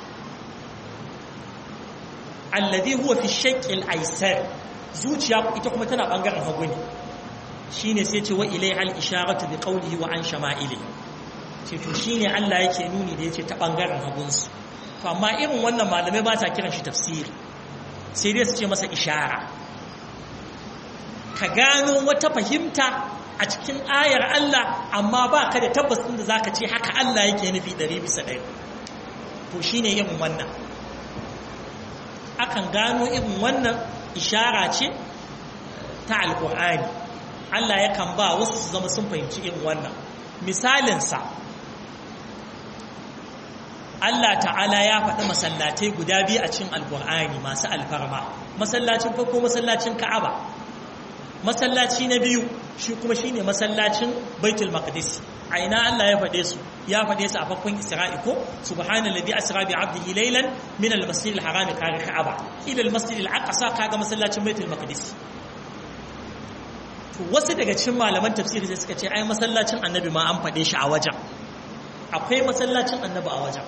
alladhi huwa fi shaqqil aysar zuciya ita kuma tana bangaren hagu ne shine sai ce wa ilaihal isharatu bi qawlihi wa an shama'ili ce to shine Allah yake nuni da yace ta bangaren hagunsu to amma irin wannan malamai ba sa kiran shi tafsiri sai dai su ce masa ishara ka gano wata fahimta a cikin ayar Allah amma ba ka da tabbas din da zaka ce haka Allah yake nufi 100 bisa 100 to shine irin wannan akan gano irin wannan ishara ce ta alqur'ani Allah yakan ba wasu su zama sun fahimci irin wannan misalinsa Allah ta'ala ya faɗi masallatai guda biyu a cikin alkur'ani masu alfarma masallacin farko masallacin ka'aba masallaci na biyu shi kuma shine masallacin baitul maqdis a ina Allah ya faɗe su ya faɗe su a farkon Isra'i ko subhanallazi asra bi 'abdihi laylan min al-masjid al-haram kaga Ka'aba ila al-masjid al-aqsa kaga masallacin Baitul Maqdis to wasu daga cikin malaman tafsiri sai suka ce ai masallacin Annabi ma an faɗe shi a wajen akwai masallacin Annabi a wajen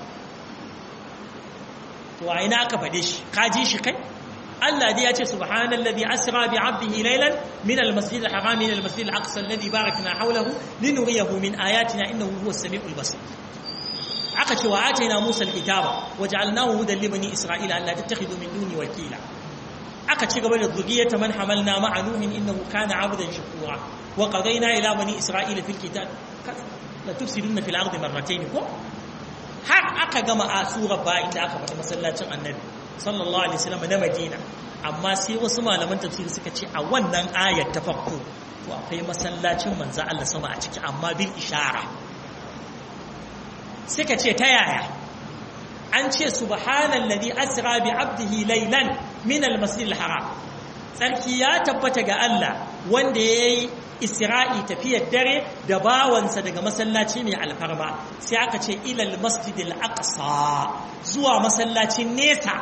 to a ina aka faɗe shi ka ji shi kai Allah dai ya ce subhanallazi asra bi 'abdihi laylan min al-masjid al-haram ila al-masjid al-aqsa alladhi barakna hawlahu linuriyahu min ayatina innahu huwas samiul basir aka ce wa atayna Musa al-kitaba waja'alnahu hudan li bani isra'ila alla tattakhidhu min duni wakila aka ci gaba da zuriyata man hamalna ma'a nuhin innahu kana 'abdan shakura wa qadayna ila bani isra'ila fil kitab la tufsiduna fil ardi marratayn ko har aka gama a surar ba inda aka faɗi masallacin annabi sallallahu alaihi wasallam na Madina amma sai wasu malaman tafsiri suka ce a wannan ayar ta farko to akwai masallacin manzo Allah sama a ciki amma bil ishara suka ce ta yaya an ce subhanallazi asra bi abdihi laylan min al-masjid al-haram sarki ya tabbata ga Allah wanda yayi isra'i tafiyar dare da bawansa daga masallaci mai alfarma sai aka ce ilal masjidil aqsa zuwa masallacin nesa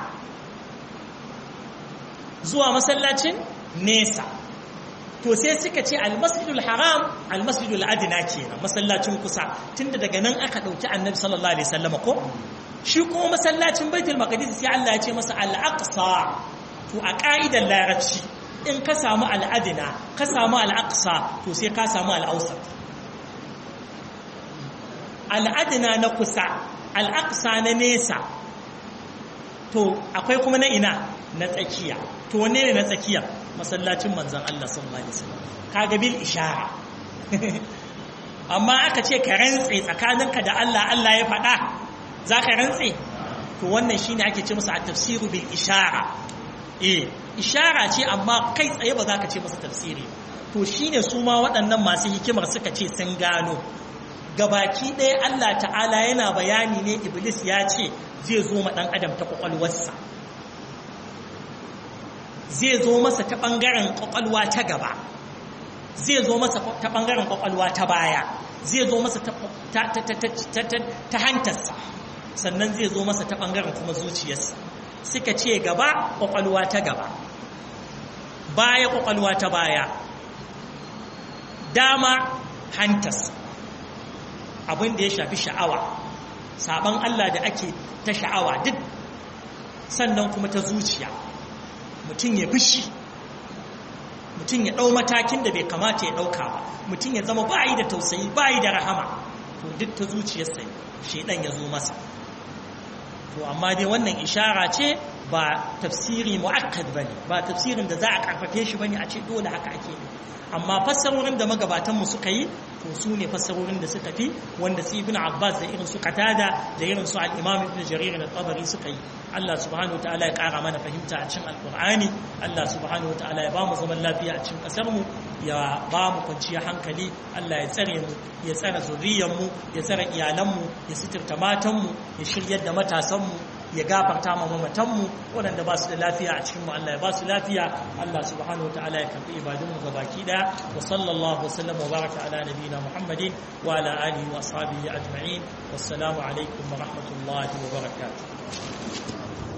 zuwa masallacin nesa to sai suka ce almasjidul haram almasjidul adina kenan masallacin kusa tunda daga nan aka dauki annabi sallallahu alaihi wasallam ko shi kuma masallacin baitul maqdis sai Allah ya ce masa al-aqsa to a ka'idar larabci in ka samu al'adina ka samu al'aqsa to sai ka samu al'ausat al'adina na kusa al'aqsa na nesa to akwai kuma na ina na tsakiya to wanne ne na tsakiya masallacin manzan Allah sallallahu alaihi wasallam kaga bil ishara amma aka ce ka rantse tsakaninka da Allah Allah ya faɗa za ka rantse to wannan shine ake ce masa at-tafsiru bil ishara eh ishara ce amma kai tsaye ba za ka ce masa tafsiri to shine su ma waɗannan masu hikimar suka ce sun gano gabaki ɗaya Allah ta'ala yana bayani ne iblis ya ce zai zo ma ɗan adam ta ƙwaƙwalwarsa zai zo masa ta ɓangaren ƙwaƙwalwa ta gaba zai zo masa ta ɓangaren ƙwaƙwalwa ta baya zai zo masa ta hantarsa sannan zai zo masa ta ɓangaren kuma zuciyarsa suka ce gaba ƙwaƙwalwa ta gaba baya ƙwaƙwalwa ta baya dama hantarsa abin da ya shafi sha'awa saban Allah da ake ta sha'awa duk sannan kuma ta zuciya mutum ya bishi mutum ya ɗau matakin da bai kamata ya ɗauka ba mutum ya zama bayi da tausayi bayi da rahama to duk ta zuciyarsa shaidan ya zo masa to amma dai wannan ishara ce ba tafsiri mu'akkad bane ba tafsirin da za a karfafe shi bane a ce dole haka ake yi amma fassarorin da magabatanmu suka yi to su ne fassarorin da suka fi wanda su ibn abbas da irin su qatada da irin su al-imam ibn jarir da tabari suka yi Allah subhanahu wataala ya kara mana fahimta a cikin alqur'ani Allah subhanahu wataala ya ba mu zaman lafiya a cikin kasar mu ya ba mu kwanciyar hankali Allah ya tsare mu ya tsare zuriyar mu ya tsare iyalan mu ya sitirta matan mu ya shiryar da matasan mu ya gafarta ma mamatanmu waɗanda ba su da lafiya a cikinmu Allah ya ba su lafiya Allah subhanahu wa ta'ala ya karɓi ibadunmu ga baki ɗaya wa sallallahu wasallam wa baraka ala nabiyina Muhammadin wa ala alihi wa ashabihi ajma'in wassalamu alaikum wa rahmatullahi wa barakatuh